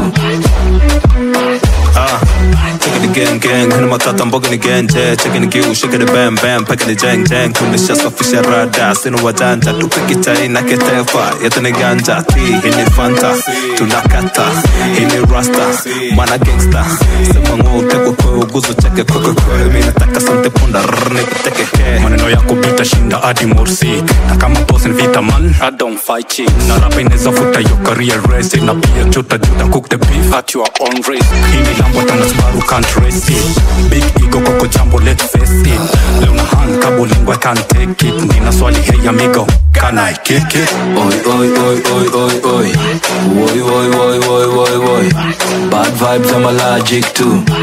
Ah, taking the gang gang, kuna matata mboga ni genje, checking the kiu, shaking the bam bam, packing the jang jang, tumeshasafisha rada, sina wajanja, tupiki chai na ketefa, yetu ni ganja, ti hii ni fanta, tunakata, hii ni rasta, mana gangsta, sema ng'o utekwe kwe, uguzo cheke kwe kwe kwe, mi nataka sante punda, rrr, nikuteke ke. maneno yako bita shinda hadi morsik na kama boss ni vita man I don't fight chicks na rapa inaweza futa your career race na pia chuta juta cook the beef at your own risk hii ni lambo tana Subaru can't race it big ego koko jambo let's face it leo na hand kabo lingua I can't take it nina swali hey amigo can I kick it Oi, oi, oi, oi, oi, oi. Oi, oi, oi, oi, oi, oi. Bad vibes, I'm allergic to.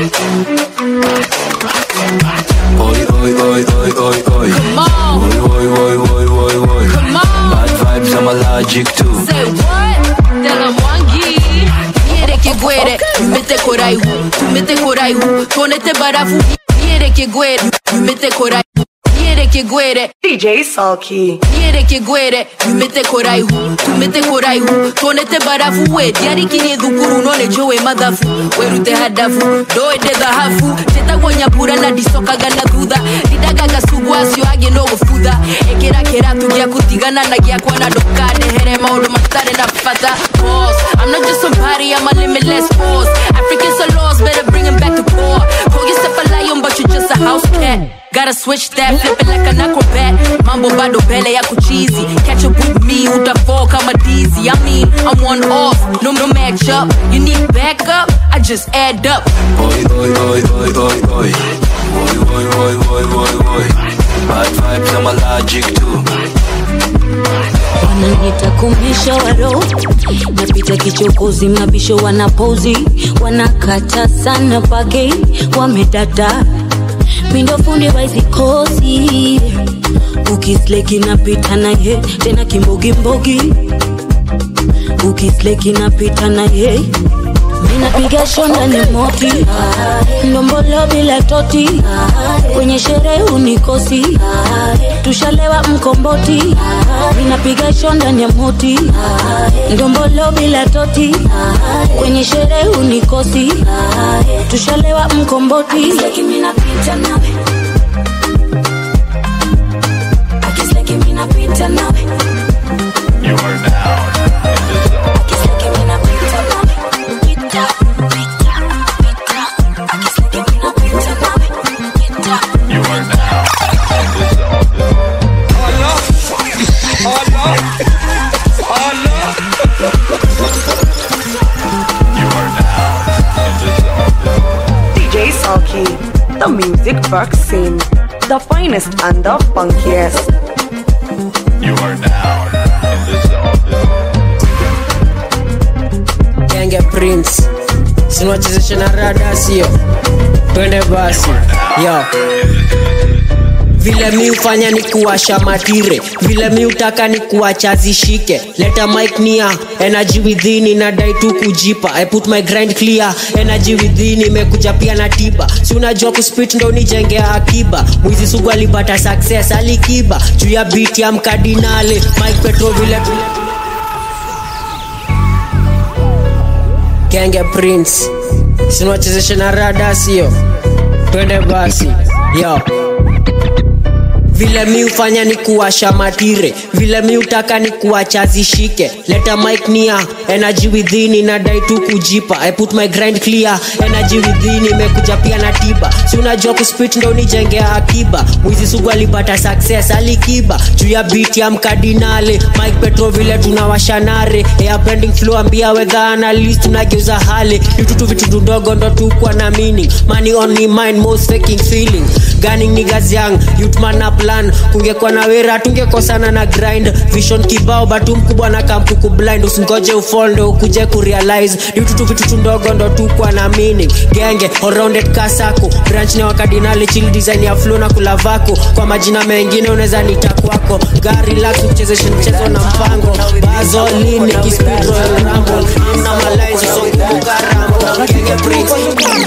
Oi, oi, oi, oi, oi, oi. Come on. Oi, oi, oi, oi, oi, oi. Come on. Bad vibes, I'm allergic to. Say what? Stella Mwangi. Niereke gwere, tumete koraihu, tumete koraihu, tuonete barafu. Niereke gwere, tumete koraihu. Niereke gwere, DJ Sulky. niereke gwere, tumete koraihu, tumete koraihu, tuonete barafu we. Diarikirie thukuru none jowe mathafu, werute hadafu, ndoende thahabu, njĩtagwo nyambura na ndicokaga na thutha, ndindagaga cugu acio angĩ no gũbutha, ĩkĩra kĩratu gĩaku tigana na gĩakwa na ndũkandehere maũndũ matarĩ na bata. Boss, I'm not just somebody, I'm a limitless force. Africans are lost, better bring 'em back to core. Call yourself a lion, but you just a house cat. Gotta switch that, flip it like an acrobat. Mambo bado mbele ya kuchizi. Catch up with me, utafall kama dizzy. I mean, I'm one off, no no match up. You need backup, I just add up. Oi, oi, oi, oi, oi, oi. Oi, oi, oi, oi, oi, oi. Bad vibes, I'm allergic to. wananiita kumbisha waro napita kichokozi mabisho wanapozi wanakata sana pake wamedada mindo fundi waizikosi ukisleki napita naye tena kimbogimbogi ukisleki napita naye minapiga shonda ni moti ndombolo bila toti kwenye sherehe unikosi tushalewa mkomboti minapiga shonda ni moti ndombolo bila toti kwenye sherehe unikosi tushalewa mkomboti minapita nawe Akiseki minapita nawe You are now Akiseki minapita nawe Pita, pita, pita Akiseki minapita nawe Pita You are now DJ Sulky, the music vaccine, the finest and the funkiest. You are now Genge Prince sinwachezesha na rada sio twende basi yo vile mi ufanya ni kuwasha matire vile mi utaka ni kuwacha zishike leta mic nia energy within inadai tu kujipa i put my grind clear energy within imekuja pia na tiba si unajua kuspit ndo nijengea akiba mwizi sugu alipata success alikiba juu ya beat ya mkadinale mike petro vile genge prince sinwachezesha na rada sio twende basi yo vile mi ufanya ni kuwasha matire vile mi utaka ni kuwacha zishike leta mic nia energy within inadai tu kujipa i put my grind clear energy within imekuja pia na tiba si unajua kuspit ndo nijengea akiba mwizi sugu alipata success alikiba juu ya beat ya mkadinale mike petro vile tunawashanare air bending flow ambia wedha analyst tunageuza hale vitutu vitu ndogo ndo tukwa na meaning money on me mind most faking feeling gunning niggas young youth man up plan kungekuwa na wera tungekosana na grind vision kibao batu mkubwa na kampuku blind usingoje ufall ndo ukuje kurealize vitutu vitutu ndogo ndo tukwa na meaning genge allrounded kasako branch ni wakadinali chill design ya flow na kulavako kwa majina mengine unaweza nita kwako gari lax uchezeshe mchezo na mpango bazolini kispid royal rumble na malines usonguka rambo genge prince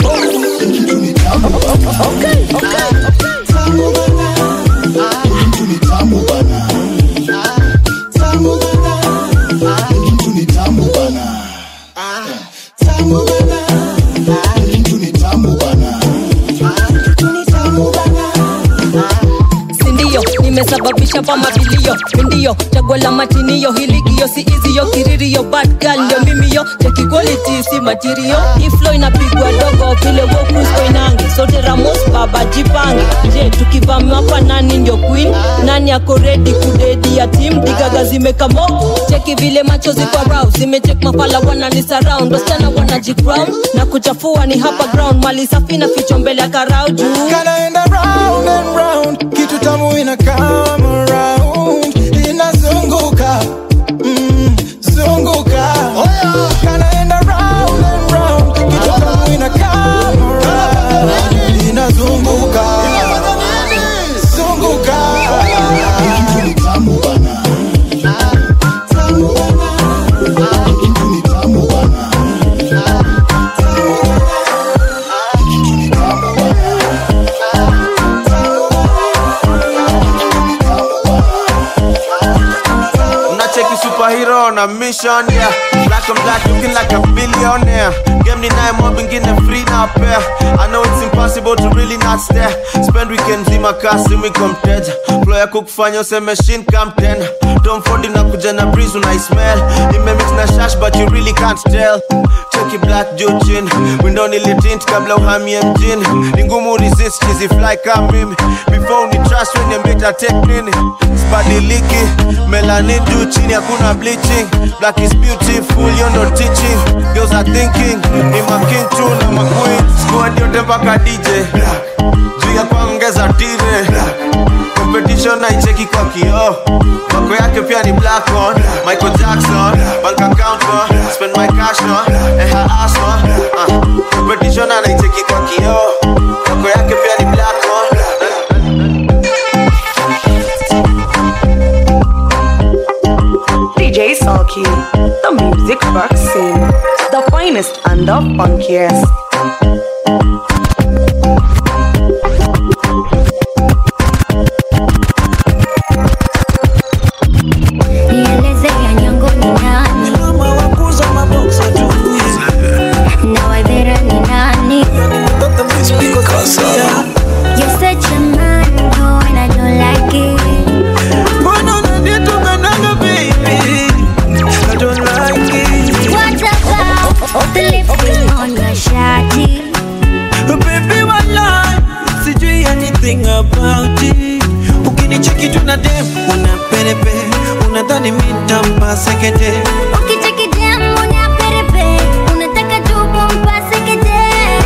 sindio nimesababisha pa mabilio mindio chaguo la matinio hiligio si iziyo kiririo bad girl ndio mimiyo cheki quality si material iflo inapigwa dogo vile wokusko inange sote ramos baba jipange je tukivamiwa kwa nani ndio queen nani ako redi kudedi ya tim digaga zimekamo cheki vile macho ziko rau zimechek mafala wanani surround wasichana wanajicrown na kuchafua ni hapa ground mali safi na ficho mbele ya karau juu Kanaenda round and round, kitu tamu ina come around, inazunguka mm, zunguka. Kanaenda round and round, kitu tamu ina come around, inazunguka zunguka. Unacheki superhero on a mission, yeah. Black and black, looking like a billionaire. Game ni naye mob ingine free na pair. I know it's impossible to really not stare. Spend weekend zima kasi miko mteja. Flow yako kufanya useme shin come tena. Tom Ford inakuja na breeze unaismell. Imemix na shash but you really can't tell. Cheki black juu chini. Window nilitint kabla uhamie mjini. Ni ngumu resist chizi fly kama mimi. Before ni trust when you better take nini. Sibadiliki. Melanin juu chini hakuna bleaching. Black is beautiful, you know teaching. Girls are thinking. Ni making tu na maqueen. Squad yote mpaka DJ. Juu ya kuongeza tire. Competition naicheki kwa kioo. Mako yake pia ni black on. Michael Jackson. Bank account on. Spend my cash on. And her ass on. Uh. Competition anaicheki kwa kioo. Mako yake pia ni black on. DJ Sulky, the music vaccine, the finest finest and the funkiest. Nieleze ya nyango ni nani na wadhera ni nani You're such a man, no, and I don't like it. What about the lipstick on your shawty? Baby, walai, sijui anything about it. Ukinicheki tu na dem, una perepe, unadhani mi nitampa sekete. Ukicheki dem, una perepe, unataka tu kumpase kete.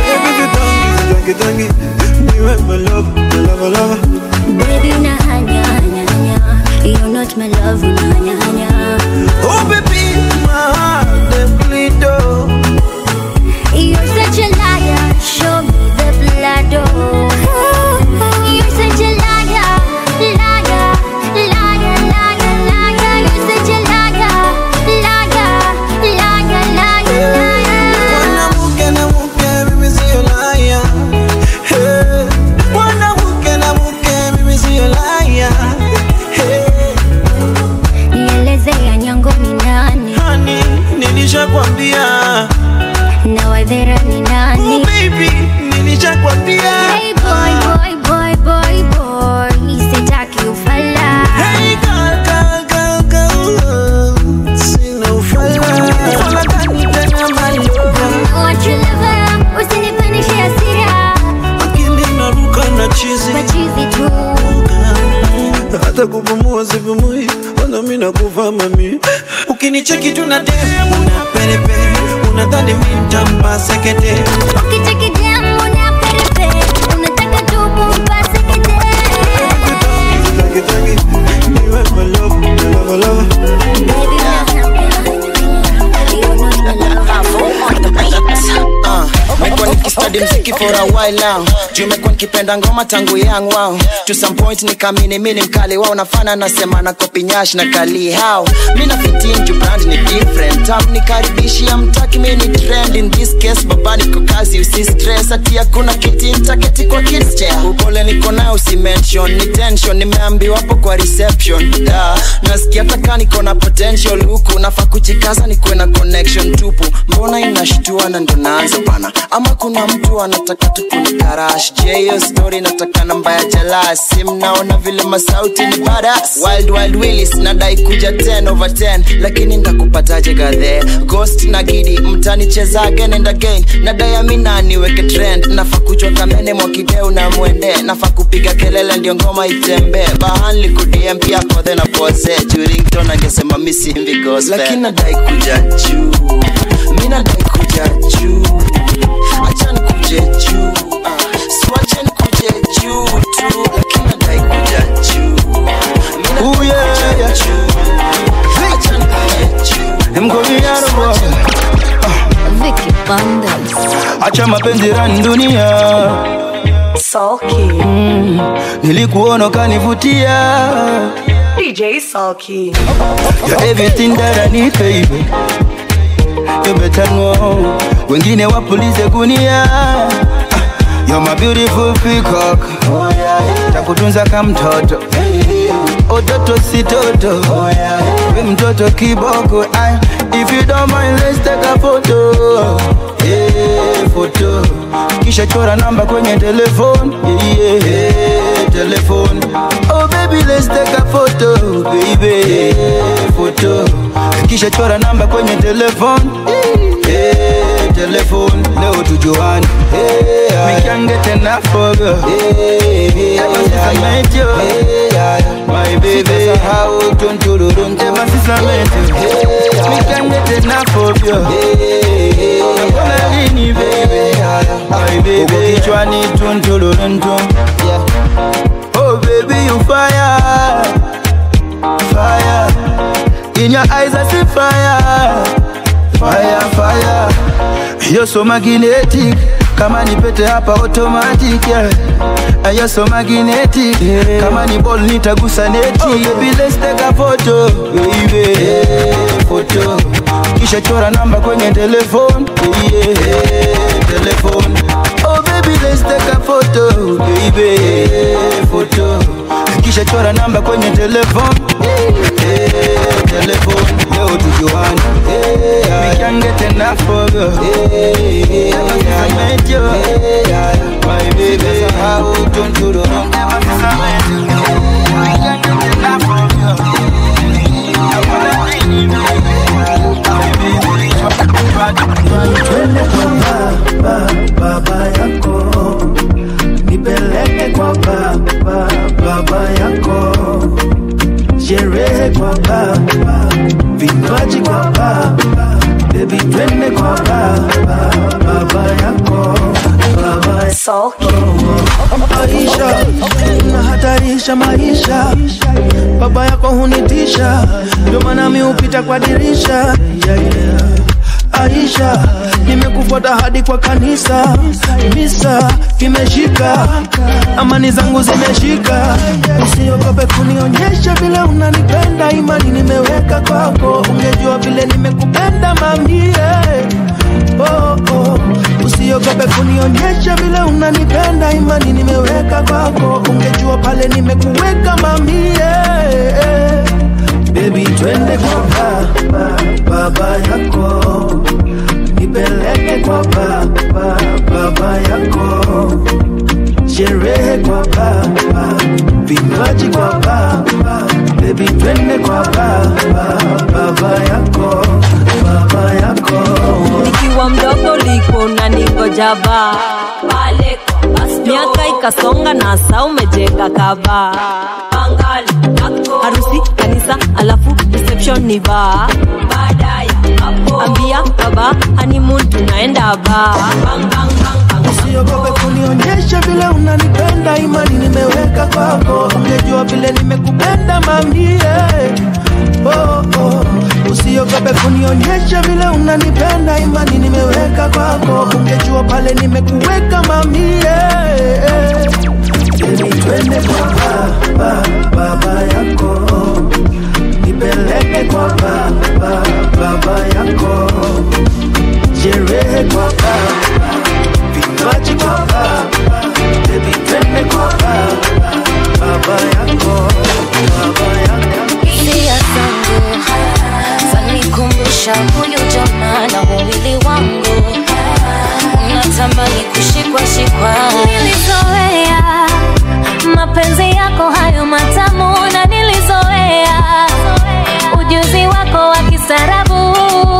Tangi, tangi, niwe my love, my love, love. Baby, una hanya, hanya, hanya. You're not my love, una hanya, hanya. Oh baby, my heart dey bleed oh. You're such a liar, show me the blood, oh. You're such a liar, liar, liar, liar, liar. You're such a liar, liar, liar, liar, liar. Mwanamke na mke, mimi sio liar. Hey. Mwanamke na mke, mimi sio liar. Hey. Nieleze ya nyango ni nani Honey, nilishakwambia. na wadhera ni nani? Oh baby, nilishakwambia. Hey boy, boy, boy, boy, boy, sitaki ufala. Hey girl, girl, girl, girl, sina ufala. Ufala gani tena my love? Want your lover, usinipandishe hasira. Akili inaruka na chizi. Machizi tu. hata kupumua sipumui, wala mi nakufa mami. Ukinicheki tu na dem, una perepe, unadhani mi nitampa sekete. Ukicheki dem, una perepe, unataka tu kumpase kete. Tangi, tangi, niwe my love, my love, love. Baby, you're not my love. Uh, mekuwa nikistadi mziki for a while now juu mekuwa nikipenda ngoma tangu young wow to some point nikamini mi ni mkali wao nafana nasema na kopi nyash na kali how mi na fitin juu brand ni different tam nikaribishia mtaki mi ni trend in this case baba niko kazi usi stress ati hakuna kiti ntaketi kwa kids chair upole niko nayo usi mention ni tension nimeambiwa hapo kwa reception da nasikia taka niko na potential huku nafaa kujikaza nikuwe na connection tupu mbona inashtua na ndo naanza bana ama kuna mtu anataka tu kunikarash je hiyo story nataka namba ya jalas simnaona vile masauti ni badas wild wild willis nadai kuja 10 over 10 lakini ndakupataje gadhe ghost na gidi mtanicheza again and again nadai amina niweke trend nafaa kuchwa kamene mwakideu na mwende nafaa kupiga kelele ndio ngoma itembee bahanli kudiem pia kodhe na pose jurington angesema misimvi gospel lakini nadai kuja juu mi nadai kuja juu achani kuje juu uh, siwacheni kuje juu tu lakini nadai kuja juu mi nadai kuja juu achani kuje juu Vicky Bandas. acha mapenzi rani dunia Sulky. mm, nilikuona ukanivutia DJ Sulky. You're everything that I need baby You better know Wengine wapulize gunia Ah, You're my beautiful peacock Takutunza kama mtoto Ototo si toto We mtoto kiboko Ay, If you don't mind let's take a photo yeah, photo Kisha chora namba kwenye telefone yeah, yeah, telefone Oh baby let's take a photo baby yeah, photo Kisha chora namba kwenye telefone yeah, telefone Leo tujuane yeah, We can't get enough of you yeah, Ever since I met you My baby How tuntururun Ever since I met you We can't get enough of you Nakona lini baby My baby Uko kichwani tuntururun Oh baby you fire Fire In your eyes I see fire Fire, fire You're so magnetic kama ni pete hapa automatic yeah. ayo so magnetic yeah. kama ni ball nitagusa neti oh, baby let's take a photo baby yeah, photo kisha chora namba kwenye telefone yeah, yeah, telefone oh baby let's take a photo baby yeah, photo kisha chora namba kwenye telefone yeah, telefone leo tujuane yeah, we can get enough of you yeah, yeah, I met you yeah, my baby how don't you know never miss a met you we can get enough of you twende kwa baba, baba yako nipeleke kwa baba, baba yako sherehe kwa baba vinywaji kwa baba bebi twende kwa baba, baba yako baba maisha unahatarisha maisha baba yako hunitisha ndio maana mi hupita kwa dirisha yeah, yeah. Aisha, nimekufuata hadi kwa kanisa, misa kimeshika, amani zangu zimeshika. Usiogope kunionyesha vile unanipenda, imani nimeweka kwako, ungejua vile nimekupenda mamie. Oh, oh. Usiogope kunionyesha vile unanipenda, imani nimeweka kwako, ungejua pale nimekuweka mamie. Baby, twende kwa baba, baba yako nipeleke kwa baba, baba yako sherehe kwa baba, vinywaji kwa baba, baby twende kwa baba, baba yako, baba yako nikiwa mdogo liko na ningoja baa pale kwa basto. miaka ikasonga na saa umejenga kaba harusi kanisa alafu reception ni baa ambia baba honeymoon tunaenda baa usiogope kunionyesha vile unanipenda, imani nimeweka kwako, ungejua vile nimekupenda mamie. Oh, oh. Usiogope kunionyesha vile unanipenda, imani nimeweka kwako, ungejua pale nimekuweka mamie. Baby, twende kwa baba, baba yako nipeleke kwa baba, baba yako sherehe kwa baba vinywaji kwa baba, baby twende kwa baba, baba yako, baba yako. hisia zangu zanikumbusha huyu jamaa na wawili wangu natamani kushikwa shikwa nilizoea mapenzi yako hayo matamu na nilizoea ujuzi wako wa kisarabu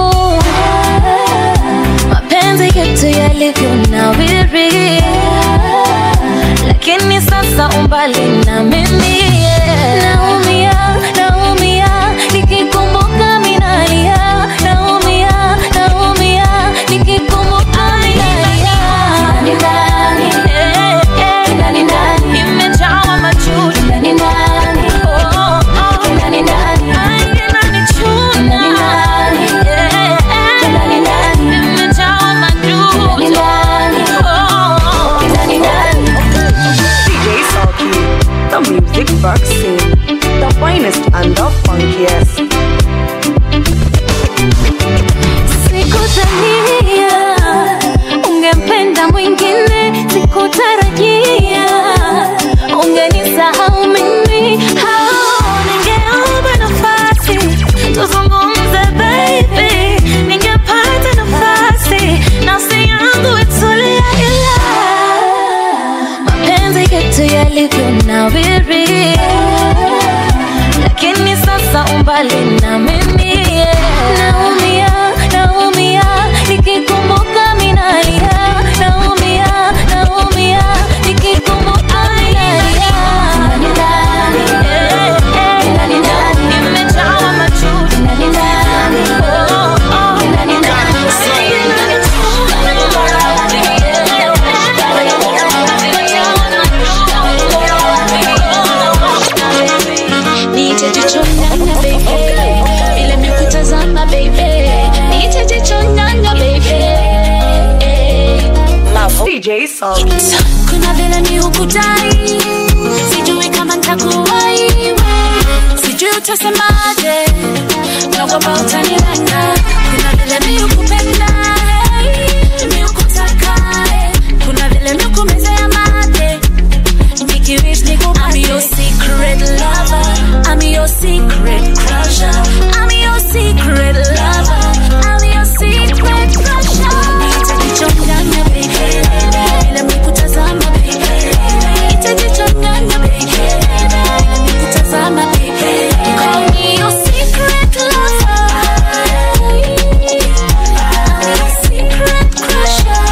mapenzi yetu yalivyonawiri lakini sasa umbali na mimi naumia naumia nikikumbuka minalia naumia naumia nikikumbuka minalia Eh, eh, nimejawa machozi. Oh, oh. Ay, inanichuna. Eh, eh, nimejawa machozi. Oh, oh. DJ Salty, the music vaccine, the finest and the funkiest. Sikudhania ungempenda mwingine, sikutarajia ungenisahau mimi. Hao, ningeomba nafasi tuzungumze baby, ningepata nafasi nafsi yangu itulia, ila mapenzi yetu yalivyonawiri, lakini sasa umbali na mimi naumia, naumia nikikumbuka minalia, naumia, naumia nikikumbuka minalia. Eh, eh, nimejawa machozi. Oh, oh. Niite jicho nyanya baby, vile nimekutazama baby, niite jicho nyanya baby, kuna vile mi hukutai sijui kama ntakuwai sijui utasemaje nakwamba utanilenga kuna vile mi hukupenda mi hukutaka kuna vile mi hukumezea mate nikiwish nikupate I'm your secret lover I'm your secret crusher I'm your secret lover I'm your secret crusher Nitajichanganya baby Bila mikutazama baby Nitajichanganya baby Bila mikutazama baby Call me your secret lover I'm your secret crusher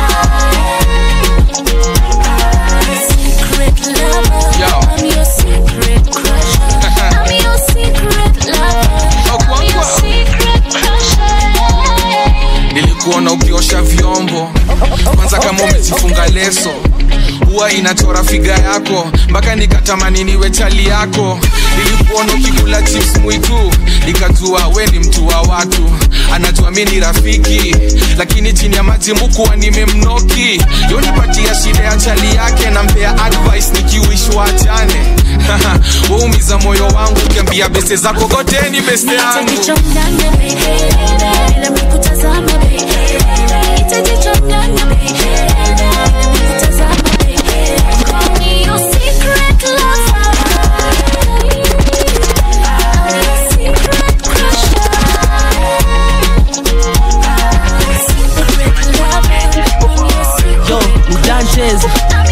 Secret lover I'm your secret crusher I'm your secret lover I'm your secret crusher nilikuona ukiosha vyombo kwanza kama umejifunga leso huwa inachora figa yako mpaka nikatamani niwe chali yako nilikuona ukikula chips mwitu nikajua we ni mtu wa watu anajua mi ni rafiki lakini chini ya maji mukuwa nimemnoki yonipatia shida ya chali yake nampea advice nikiwishwa achane waumiza moyo wangu ukiambia beste zako goteni beste yangu Nitajichanganya baby Bila mikutazama baby Nitajichanganya baby Bila mikutazama baby Call me your secret lover I'm your secret crusher Secret lover I'm your secret Yo, ni Dantes.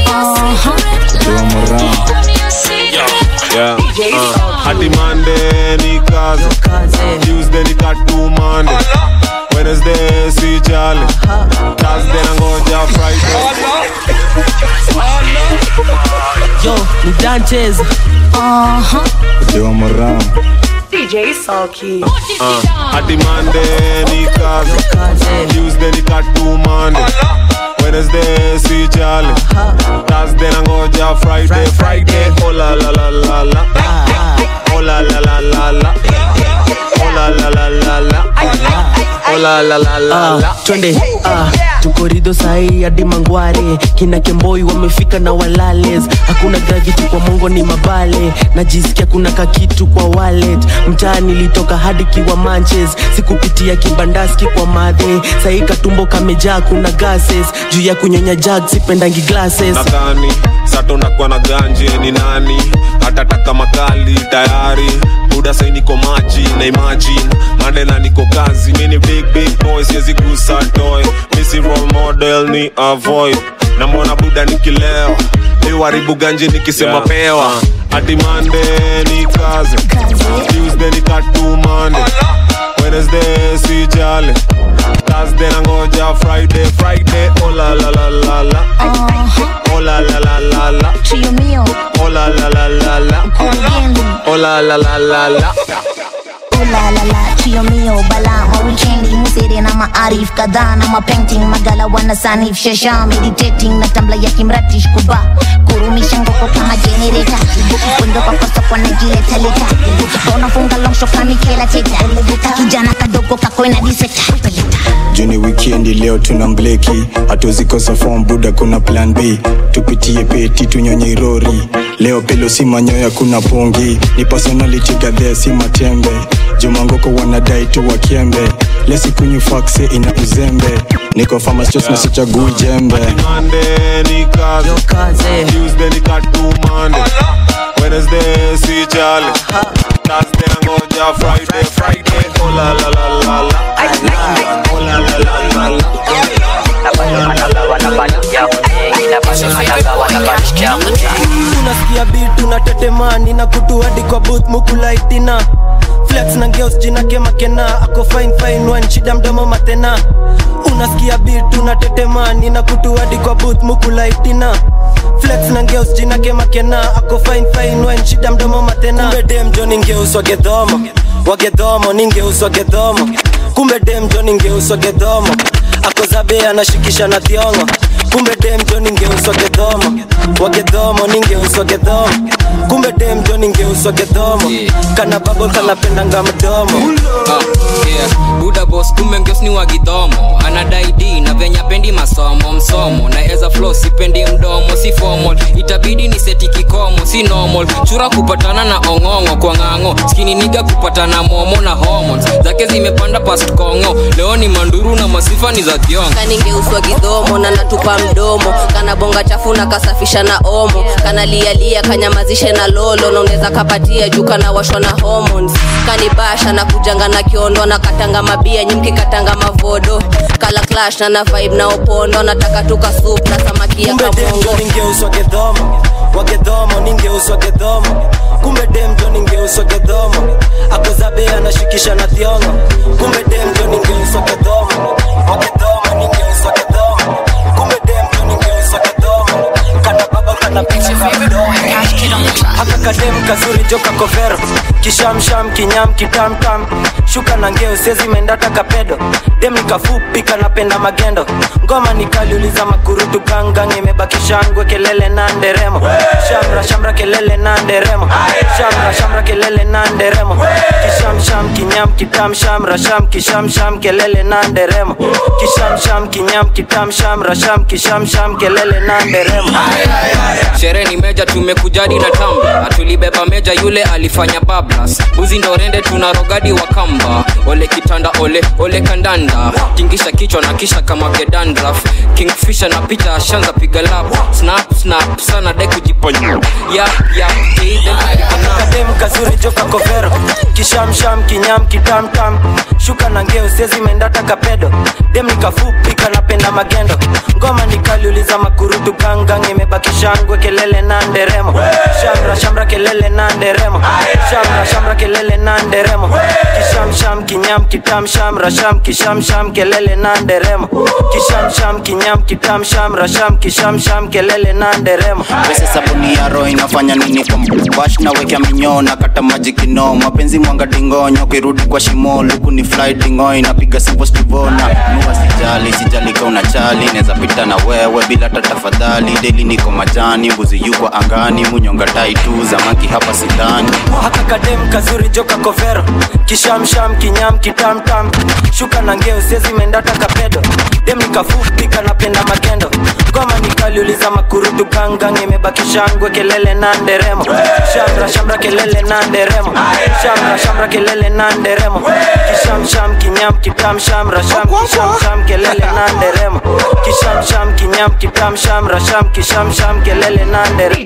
Yeah, uh, hadi Monday ni kazi Tuesday ni katumande Wednesday si jali Thursday nangoja Friday Yo, ni Dantes. Yo Moran DJ Sulky. uh, hadi Monday ni kazi Tuesday ni katumande Wednesday si jali Thursday nangoja Friday Friday oh la la la la la Oh la la la la la Oh la la la la la Oh la la la la la Ah, twende ah, tuko rido sahii hadi mangware kina kemboi wamefika na walales hakuna gravity kwa mongo ni mabale najisikia kuna kakitu kwa wallet mtaa nilitoka hadi kiwa manches sikupitia kibandaski kwa madhe sahii katumbo kamejaa kuna gases juu ya kunyonya jag sipendangi glasses nadhani sato nakuwa na ganje ni nani hatataka makali tayari buda sai niko maji na imagine mandela niko kazi mini big big boy siwezi gusa toy misi role model ni avoid namwona buda nikilewa iwaribu ganje nikisema Yeah. pewa hadi mande ni kazi tuesday ni katumande wednesday si jale thursday nangoja friday friday oh la la la la la oh la la la la la Trio mio, oh la la la la la oh la la la la la oh la la la, trio mio bala ma weekendi musere na maarif kadhaa na mapainting magala wana sanif shasha meditating na tambla ya kimratish kuba kurumisha ngoko kama generator kwendo kwa kosa kwa najileta leta unafunga long shot kama Michaela Teta kijana kadogo kakwena diseta juni wikendi leo tuna mbleki hatuzikosa form buda kuna plan b tupitie peti tunyonye irori leo pelo si manyoya kuna pungi ni personality gadhea si matembe jumangoko wanadai tu wakiembe lesikunywa fakse ina uzembe niko famastos nasichagui jembe Monday ni kazi Tuesday ni katumande Wednesday si jale Thursday nangoja Friday Friday oh la la la la la oh la la la la la unasikia bit unatetemani na kutu hadi kwa booth mukulaitina flex na ngeos jina kemakena ako fine fine one shida mdomo matena unasikia bit unatetemani na kutu hadi kwa booth mukulaitina flex na ngeus jina kemakena ako fine fine one shida mdomo matena kumbe dem jo ningeus wagedhomo wagedhomo ningeus wagedhomo kumbe dem jo ningeus wagedhomo ako zabe anashikisha na thiongo kumbe demjo ningeuswa gedhomo wagedhomo ningeuswa gedhomo kumbe demjo ningeuswa gedhomo kana babo kanapendanga mdomo Ah, yeah. buda bos kumbe ngeos ni wagidhomo anadai d na venya pendi masomo msomo na eza flo sipendi mdomo si formal itabidi ni seti kikomo si normal chura kupatana na ong'ong'o kwa ng'ang'o skini niga kupatana momo na hormones zake zimepanda past kongo leo ni manduru na masifa ni za thiongo kaningeuswa gidhomo na natupa mdomo kana bonga chafu na kasafisha na omo kana lialia kanyamazishe na lolo na unaweza kapatia juu kana washwa na hormones kanibasha na kujanga na kiondo na katanga mabia nyimki katanga mavodo kala clash na na vibe na opondo nataka tuka soup na samaki ya kumbe demjo kamongo ningeuswa gedhomo wagedhomo ningeuswa gedhomo kumbe demjo ningeuswa gedhomo akozabe anashikisha na thiongo kumbe demjo ningeuswa gedhomo wagedhomo ningeuswa gedhomo kumbe demjo ningeuswa gedhomo kana baba kana picha haka kadem kazuri joka kovero kishamsham kinyam kitamtam shuka na ngeo sezi mendata kapedo dem nikafupi kanapenda magendo ngoma nikaliuliza makurutu gangang imebakishangwe kelele na nderemo shamra shamra kelele na nderemo shamra shamra kelele na nderemo kishamsham kinyam kitam shamra sham kishamsham kelele na nderemo kishamsham kinyam kitam shamra sham kishamsham kelele na nderemo sherehe ni meja tumekujadi na tamba atulibeba meja yule alifanya bablas buzi ndo rende tuna rogadi wa kamba ole kitanda ole ole kandanda tingisha kichwa na kisha kama kedandraf kingfisha na picha ashanza piga lap snap snap sana dai kujiponya yap yap kadem kazuri joka kovero kishamsham kinyam kitamtam shuka na ngeo sezi mendata kapedo dem nikafupi kanapenda magendo ngoma nikaliuliza makurutu gangang imebakishangwe kelele na nderemo shamra shamra kelele na nderemo shamra shamra kelele na nderemo kishamsham kinyam kitam shamra sham kishamsham kelele na nderemo kishamsham kinyam kitam shamra sham kishamsham kelele na nderemo pesa sabuni ya roho inafanya nini kwa bash na wekea minyoo na kata maji kino mapenzi mwanga dingonyo kirudi kwa shimo luku ni fly dingo inapiga sipostivona nuwa sijali sijali ka unachali neza pita na wewe bila hata tafadhali deli niko majani mbuzi yuko angani munyonga tai tu zamaki hapa sidani haka kadem kazuri joka kovero kishamsham kinyam kitamtam shuka na ngeo sezi mendata kapedo dem nikafupi kanapenda magendo ngoma nikaliuliza makurutu gangang imebakishangwe kelele na nderemo shamra shamra kelele na nderemo shamra shamra kelele na nderemo kishamsham kinyam kitam shamra sham kishamsham kelele na nderemo kishamsham kinyam kitam shamra sham kishamsham kelele na nderemo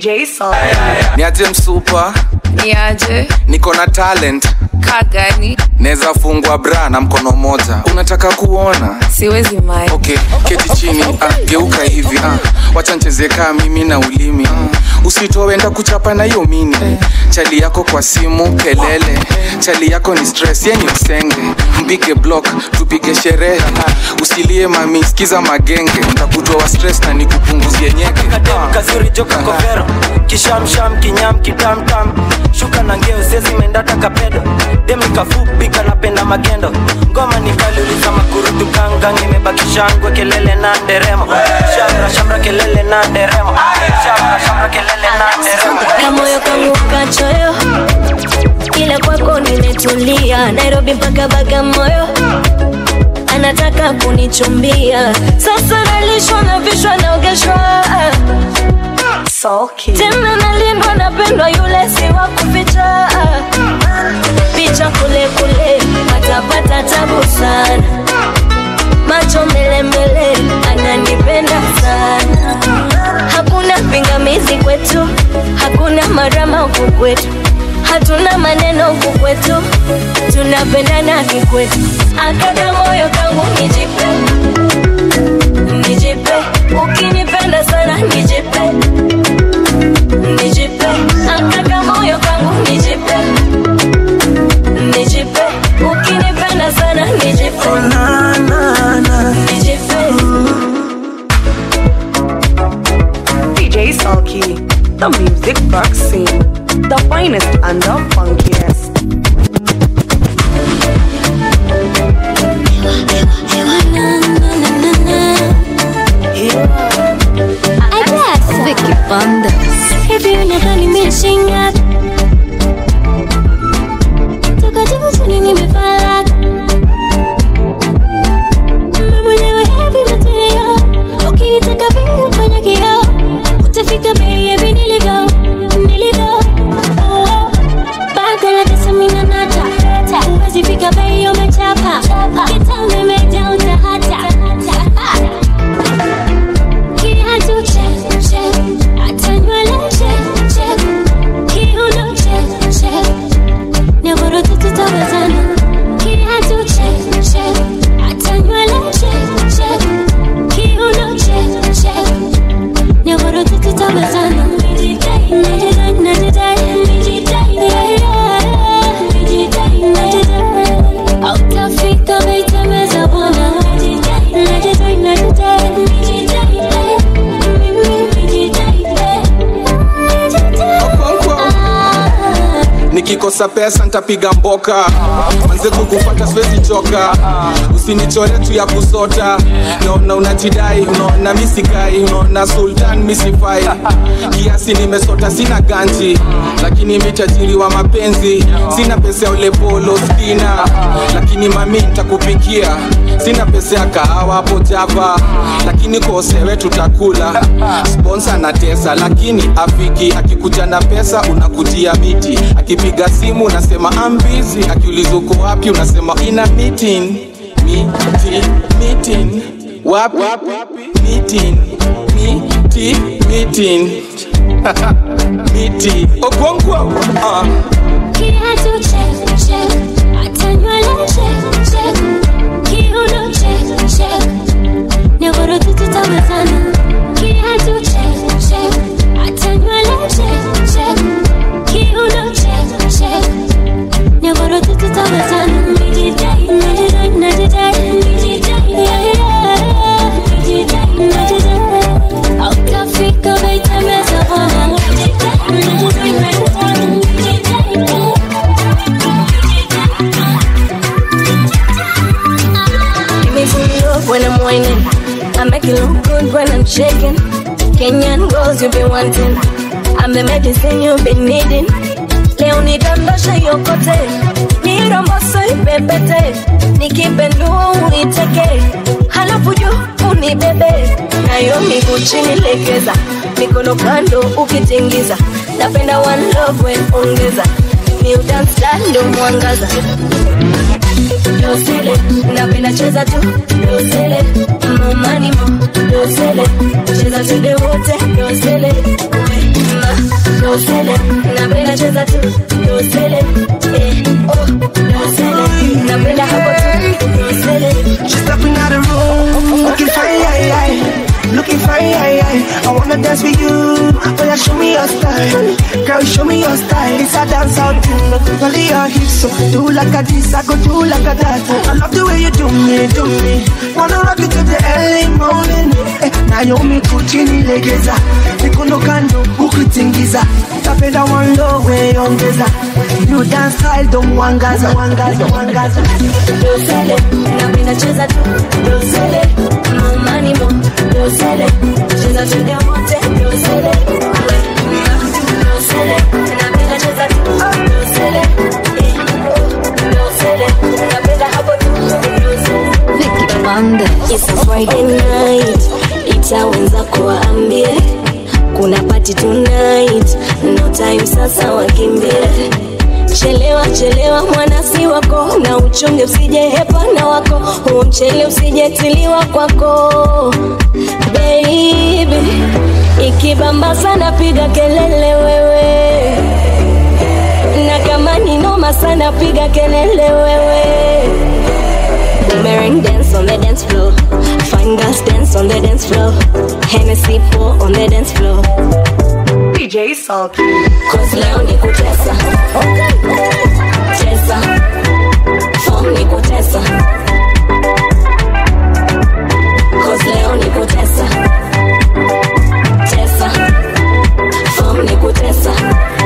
niaje msupa niaje niko na talent kagani naweza fungwa bra na mkono moja unataka kuona siwezi mai okay keti chini ah, geuka hivi ah, wacha ncheze kaa mimi na ulimi ah, usitoe enda kuchapa na hiyo mini chali yako kwa simu kelele chali yako ni stress yenye msenge mpige block tupige sherehe ah, usilie mami sikiza magenge ntakutoa stress na nikupunguzie nyege kadem kazuri joka kovero kishamsham kinyam kitamtam shuka na ngeo sezi mendata kapedo dem nikafupi kanapenda magendo ngoma nikaliuliza makurutu gangang imebakishangwe kelele na nderemo shamra shamra kelele na nderemo shamra shamra kelele na nderemo kamoyo kangu kachoyo ila kwako nimetulia nairobi mpaka bagamoyo anataka kunichumbia sasa nalishwa na vishwa naogeshwa tena nalindwa napendwa yule si wa kuficha picha kule kule patapata tabu sana macho mbelembele ananipenda sana hakuna pingamizi kwetu hakuna marama huku kwetu hatuna maneno huku kwetu tunapendana kikwetu akaka moyo kangu nijipe nijipe ukinipenda sana nijipe nijipe akaka moyo kangu nijipe nijipe ukinipenda sana nijipe nijipe DJ Sulky, the music box scene, the finest and the funkiest. Yeah. nikikosa pesa ntapiga mboka manze kukufata siwezi choka usinichore tu ya kusota naona unajidai unaona misikai unaona sultan misifai kiasi nimesota sina ganji lakini mitajiri wa mapenzi sina pesa ya ulepolo stina lakini mami ntakupikia sina pesa ya kahawa hapo java lakini kosewe tutakula sponsa na tesa lakini afiki akikuja na pesa unakutia miti akipiga simu unasema ambizi akiuliza uko wapi unasema ina meeting miti meeting wapi meeting miti meeting miti okwongwo uh. Kiatu check, check. Hata nywele check, check. Kiuno check, check. Nyororo tu tutawezana. Kiatu check, check. Hata nywele check, check. Kiuno check, check. Nyororo tu tutawezana. Nijidai, najidai, najidai, nijidai, yeah, yeah. Nijidai, najidai. Hautafika baitemeza bwana. Nijidai, najidai, najidai, nijidai. Give me some love when I'm whining. I make it look good when I'm shaking. Kenyan girls you be wanting. I'm the medicine you've been needing. Leo nidondoshe yokote, niromboso ipepete, nikipendua uiteke, halafu juu unibebe, nayo miguu chini legeza, mikono kando ukitingiza, napenda one love we ongeza, ni udance ndo mwangaza dosele napenda cheza tu dosele momani mo dosele cheza tude wote dosele ma dosele napenda cheza tu dosele eh oh dosele napenda hapo tu dosele She's stepping out the room, looking fine, aye, aye. looking fine. Aye, aye. I wanna dance with you, but yeah, show me your style. Girl, show me your style. It's a dance out thing, only your hips. So do like a this, I go do like a that. I love the way you do me, do me. Wanna rock it to the early morning. Eh, Naomi kuchini legeza, mikono kando ukitingiza. Napenda one low way ongeza. You dance style don't wangaza, wangaza, wangaza. dosele napenda cheza tu dosele momani mo dosele cheza tude wote dosele ma dosele napenda cheza tu dosele eh oh dosele napenda hapo tu dosele Vicky Monday It's a Friday night itawenza kuwaambie kuna party tonight no time sasa wakimbie chelewa chelewa mwanasi wako na uchunge usije hepana wako huo mchele usijetiliwa kwako baby ikibamba sana piga kelele wewe na kama ni noma sana piga kelele wewe Boomerang dance on the dance floor Fine girls dance on the dance floor Hennessy pour on the dance floor DJ Sulky. Cause leo ni kutesa Tesa Form ni kutesa Cause leo ni kutesa Tesa Form ni kutesa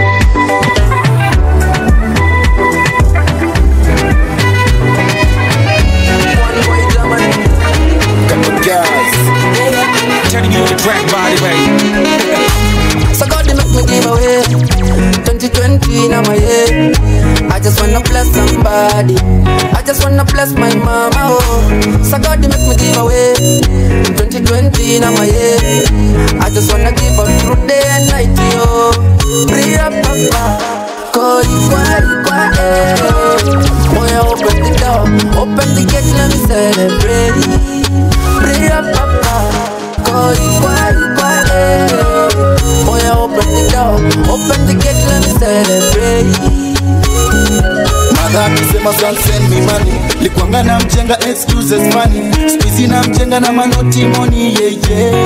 Turning you to track body, baby. So God, they make me give away 2020 now my head. I just wanna bless somebody. I just wanna bless my mama. Oh, so God, they make me give away 2020 now my head. I just wanna give up through day and night. Yo, pray up, papa. Call you kwa kwa eh. Boy, open the door, open the gate, let me celebrate. Pray up, papa. Call you kwa kwa eh. Boy, open the door, open the gate, let me celebrate. madha akisema "Son, send me money likwanga na mjenga excuses money spizi na mjenga na manoti moni yeye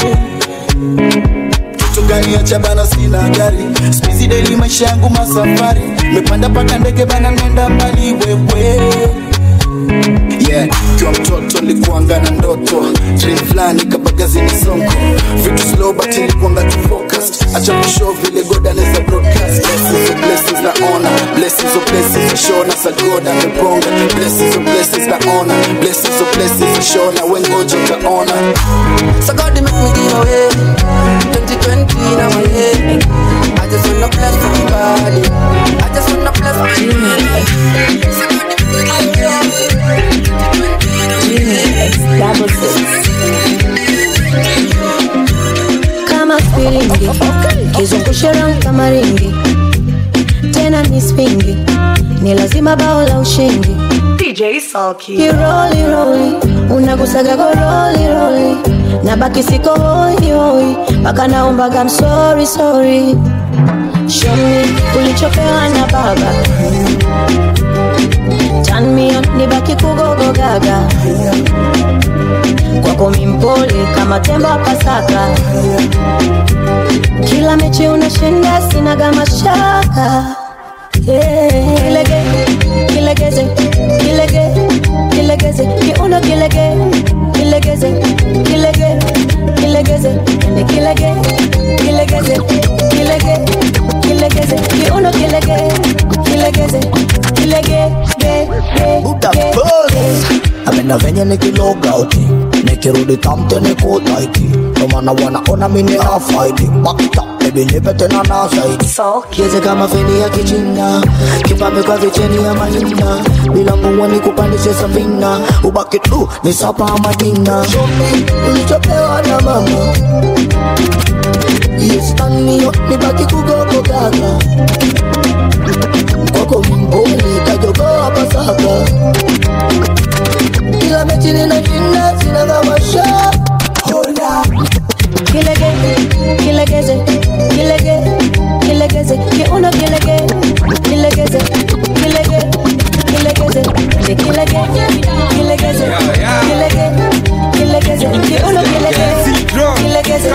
kitu gani acha bana sina gari spizi deli maisha yangu masafari mepanda paka ndege bana nenda mbali wewe yeah kiwa mtoto nilikuanga na ndoto dream fulani kabagazini sonko vitu slow but nilikuanga tu focused acha kushow vile god anaweza broadcast blessings, blessings na honor blessings of blessings ishona sagoda amebonga blessings of blessings na ona blessings of blessings ishona wengoja utaona So God they make me give away 2020 now my head I just wanna bless somebody I just wanna bless my So God they make me give away 2020 now my kama filimbi kizungushe round kama ringi tena ni spingi ni lazima bao la ushindi DJ Sulky. kiroli roli unagusaga goroli roli na baki siko hoi hoi mpaka naombaga msori sori shomi ulichopewa na baba tanmio nibaki kugogo gaga kwako mimpole kama tembo wa pasaka kila mechi unashinda sinaga mashaka yeah. kilege kilegeze kilege kilegeze kiuno kilege kilegeze kilege kilegeze ende kilege kilegeze kilege kilegeze kiuno kilege kilegeze kilege ge ge ge amena venye nikilogauti nikirudi tamte nikutaiki nomana wanaona mini afaidi bakta bebi nipe tena na zaidi kieze kama feni ya kichina kipambe kwa vicheni ya mahina bila mbungwe ni kupandishe safina ubaki tu ni sapa madina shomi ulichopewa na mama yestanio nibaki kugogo gaga kwako mbuli kajogoa pasaka kila mechi ninashinda sina kamasha hola kilege kilegeze kilege kilegeze kiuno kilege kilegeze kilege kilegeze ende kilege kilegeze kilege kilegeze kiuno kilege kilegeze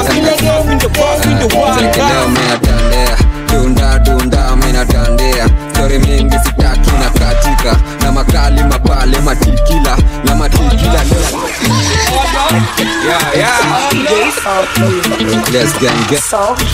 Leo minatandea dunda dunda minatandea stori mingi sitaki na katika na makali mapale matikila na matikila yeah, yeah. Let's gang get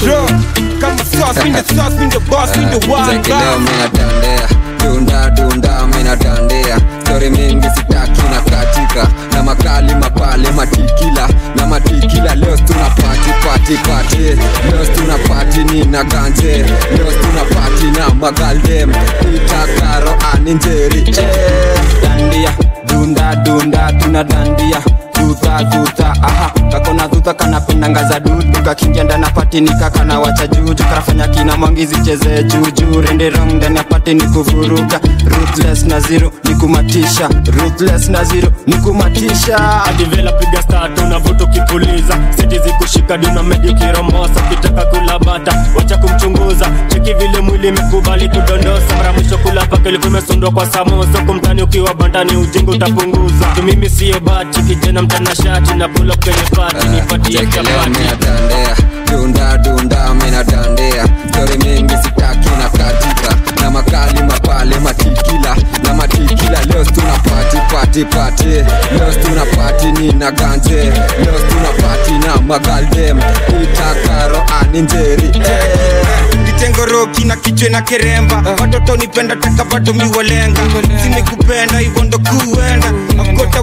Cheki leo minatandea dunda dunda minatandea stori mingi sitaki na katika na makali mapale matikila na matikila leo tuna pati pati pati leo tuna pati ni na ganje leo tuna pati na magaldem itakaro aninjeri eh. dandia dunda dunda tuna dandia duta duta aha kakona duta kanapendanga za dudu kakingia ndani ya pati nikakana wacha juju karafanya kina mwangizi cheze juju rende rong ndani ya pati ni kuvuruga ruthless na zero ni kumatisha ruthless na zero ni kumatisha adivela piga statu na vuto kipuliza siti zikushika duna medi ukirombosa kitaka kula bata wacha kumchunguza cheki vile mwili imekubali kudondosa mara mwisho kula paka ilikuwa imesundwa kwa samosa kumtani ukiwa bandani ujinga utapunguza tu mimi siyo bati kijana mtanashati na pulo kwenye pati nipatie Cheki leo chapati minatandea dunda dunda minatandea stori mingi sitaki na katika na makali mapale matikila na matikila leo tuna pati pati pati leo tuna pati ni na ganje leo tuna pati na magaldem itakaro aninjeri eh. kitengoroki na kichwe na keremba watoto nipenda taka bado miwalenga zimekupenda hivyo ndo kuenda akota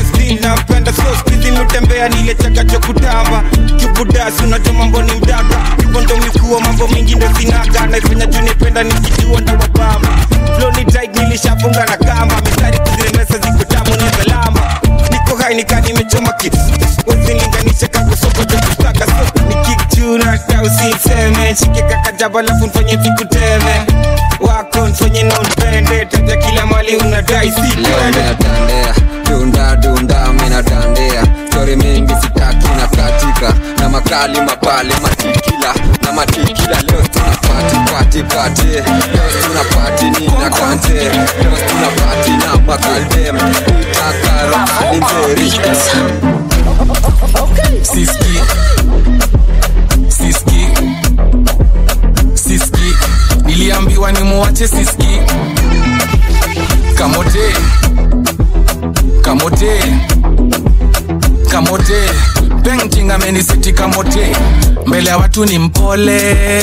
napenda so skizi mitembea nile chakacho kutamba kibudasi unajua mambo ni mdaka hivyo ndo mikuwa mambo mingi ndo sinaga naifanya juu nipenda nikijua ndo wabamba flow ni tight nilishafunga na kamba mistari kuziremesa ziko tamu ni salama niko hai nika nimechoma ki wazilinganisha kakosoko chokutaka so nikikchuna hata usiseme shike kakajaba lafu nfanye vikuteme wako nfanye nonpende taja kila mali unadai leo sitwende minatandea dunda dunda minatandea stori mingi sitaki na katika na makali mapale matikila na matikila leo tuna pati pati pati leo tuna pati ni na kante leo tuna pati na magaldem itakaro aninjeri siski siski siski niliambiwa nimuache siski kamote kamote kamote painting painting amenisetika mote mbele ya watu ni mpole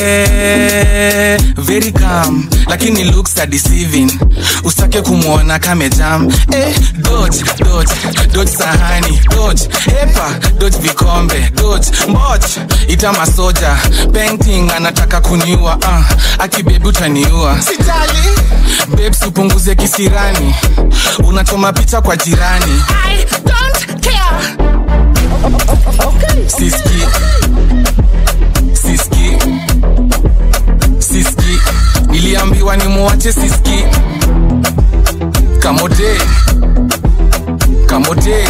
very calm lakini looks are deceiving usake kumwona kamejam eh, dodge dodge dodge sahani dodge epa dodge vikombe dodge mboch ita masoja painting anataka kuniua uh, akibebi utaniua sijali babes upunguze kisirani unachoma picha kwa jirani I don't care. Siski Siski Siski Niliambiwa ni muache Siski Kamote Kamote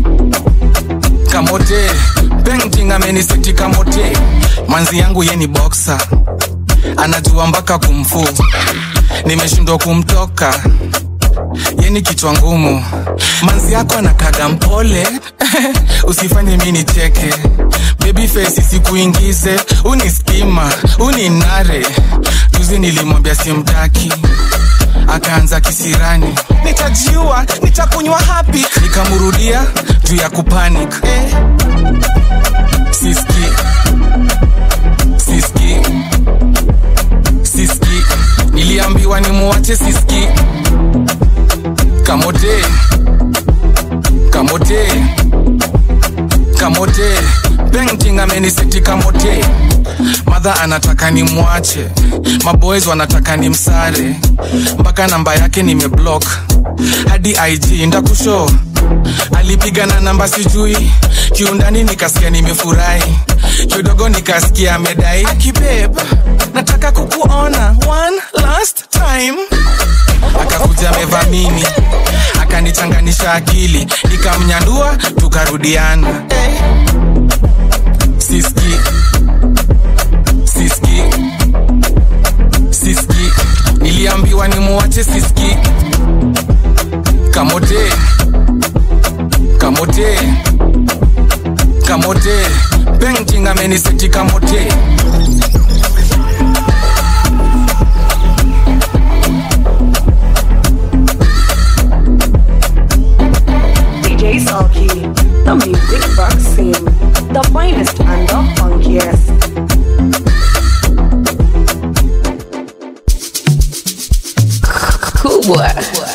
Kamote Painting ameniseti kamote Manzi yangu ye ni boxer Anajua mpaka kumfu Nimeshindwa kumtoka yeni kichwa ngumu manzi yako anakaga mpole usifanye mi nicheke baby face sikuingize unispima uninare juzi nilimwambia simtaki akaanza kisirani nitajiua nitakunywa hapi nikamrudia juu ya kupanic eh. siski siski siski niliambiwa nimuwache siski kamote kamote kamote painting ameniseti kamote madha anataka ni mwache maboys wanataka ni msare mpaka namba yake nimeblock hadi ig ndakusho alipiga na namba sijui kiundani nikasikia nimefurahi kidogo nikasikia amedai akibeb nataka kukuona one last time akakuja amevamini akanichanganisha akili nikamnyandua tukarudiana hey. siski siski siski niliambiwa ni muwache siski kamote kamote kamote painting ameniseti kamote DJ Sulky, the music box scene, the finest and the funkiest. Cool boy.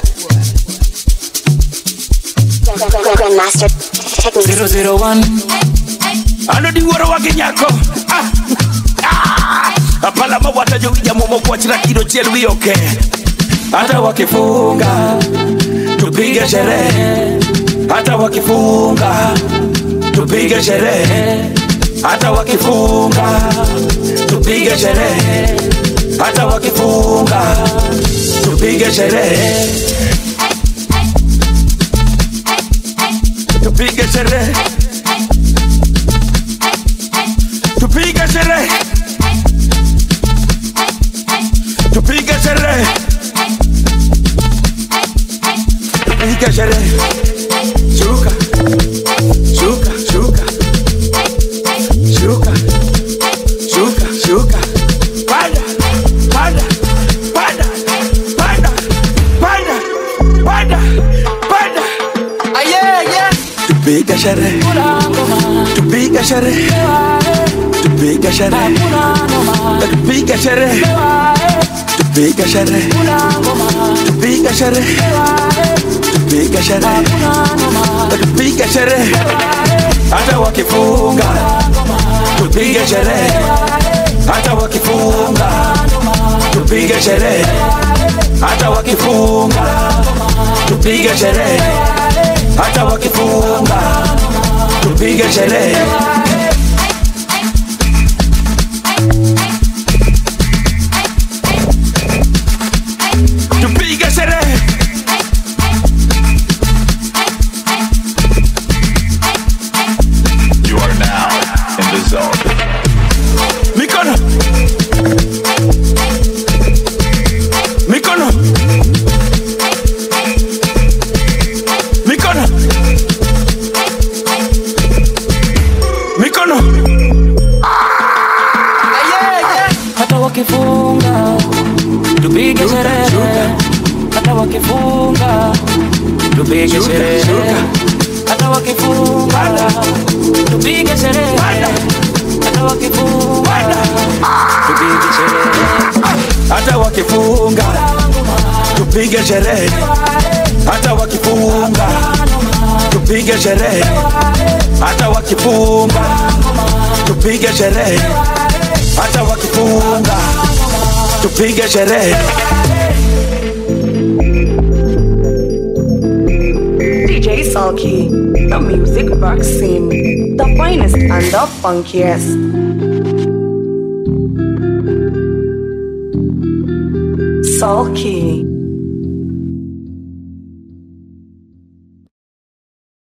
Grandmaster Techniques. 001 anodiwuoro wage nyako Ah, ah, apala mawata jowija momo kwachna kido chiel wiyoke hata wakifunga tupige sherehe hata wakifunga tupige sherehe hata wakifunga tupige sherehe hata wakifunga tupige sherehe tupige sherehe tupige sherehe tupige sherehe tupige sherehe shuka shuka shuka shuka shuka shuka panda panda panda panda panda panda panda ayeye tupige sherehe tupige sherehe tupige sherehe tupige sherehe tupige sherehe tupige sherehe tupige sherehe tupige sherehe hata wakifunga tupige sherehe hata wakifunga tupige sherehe hata wakifunga tupige sherehe hata wakifunga tupige sherehe tupige sherehe You are now in the zone. mikono mikono mikono mikono hata wakifunga tupige sherehe hata wakifunga tupige sherehe hata hata wakifunga tupige sherehe hata wakifunga tupige sherehe hata wakifunga tupige sherehe hata wakifunga tupige sherehe hata wakifunga tupige sherehe hata wakifunga tupige sherehe DJ Sulky, the music vaccine, the finest and the funkiest. Sulky.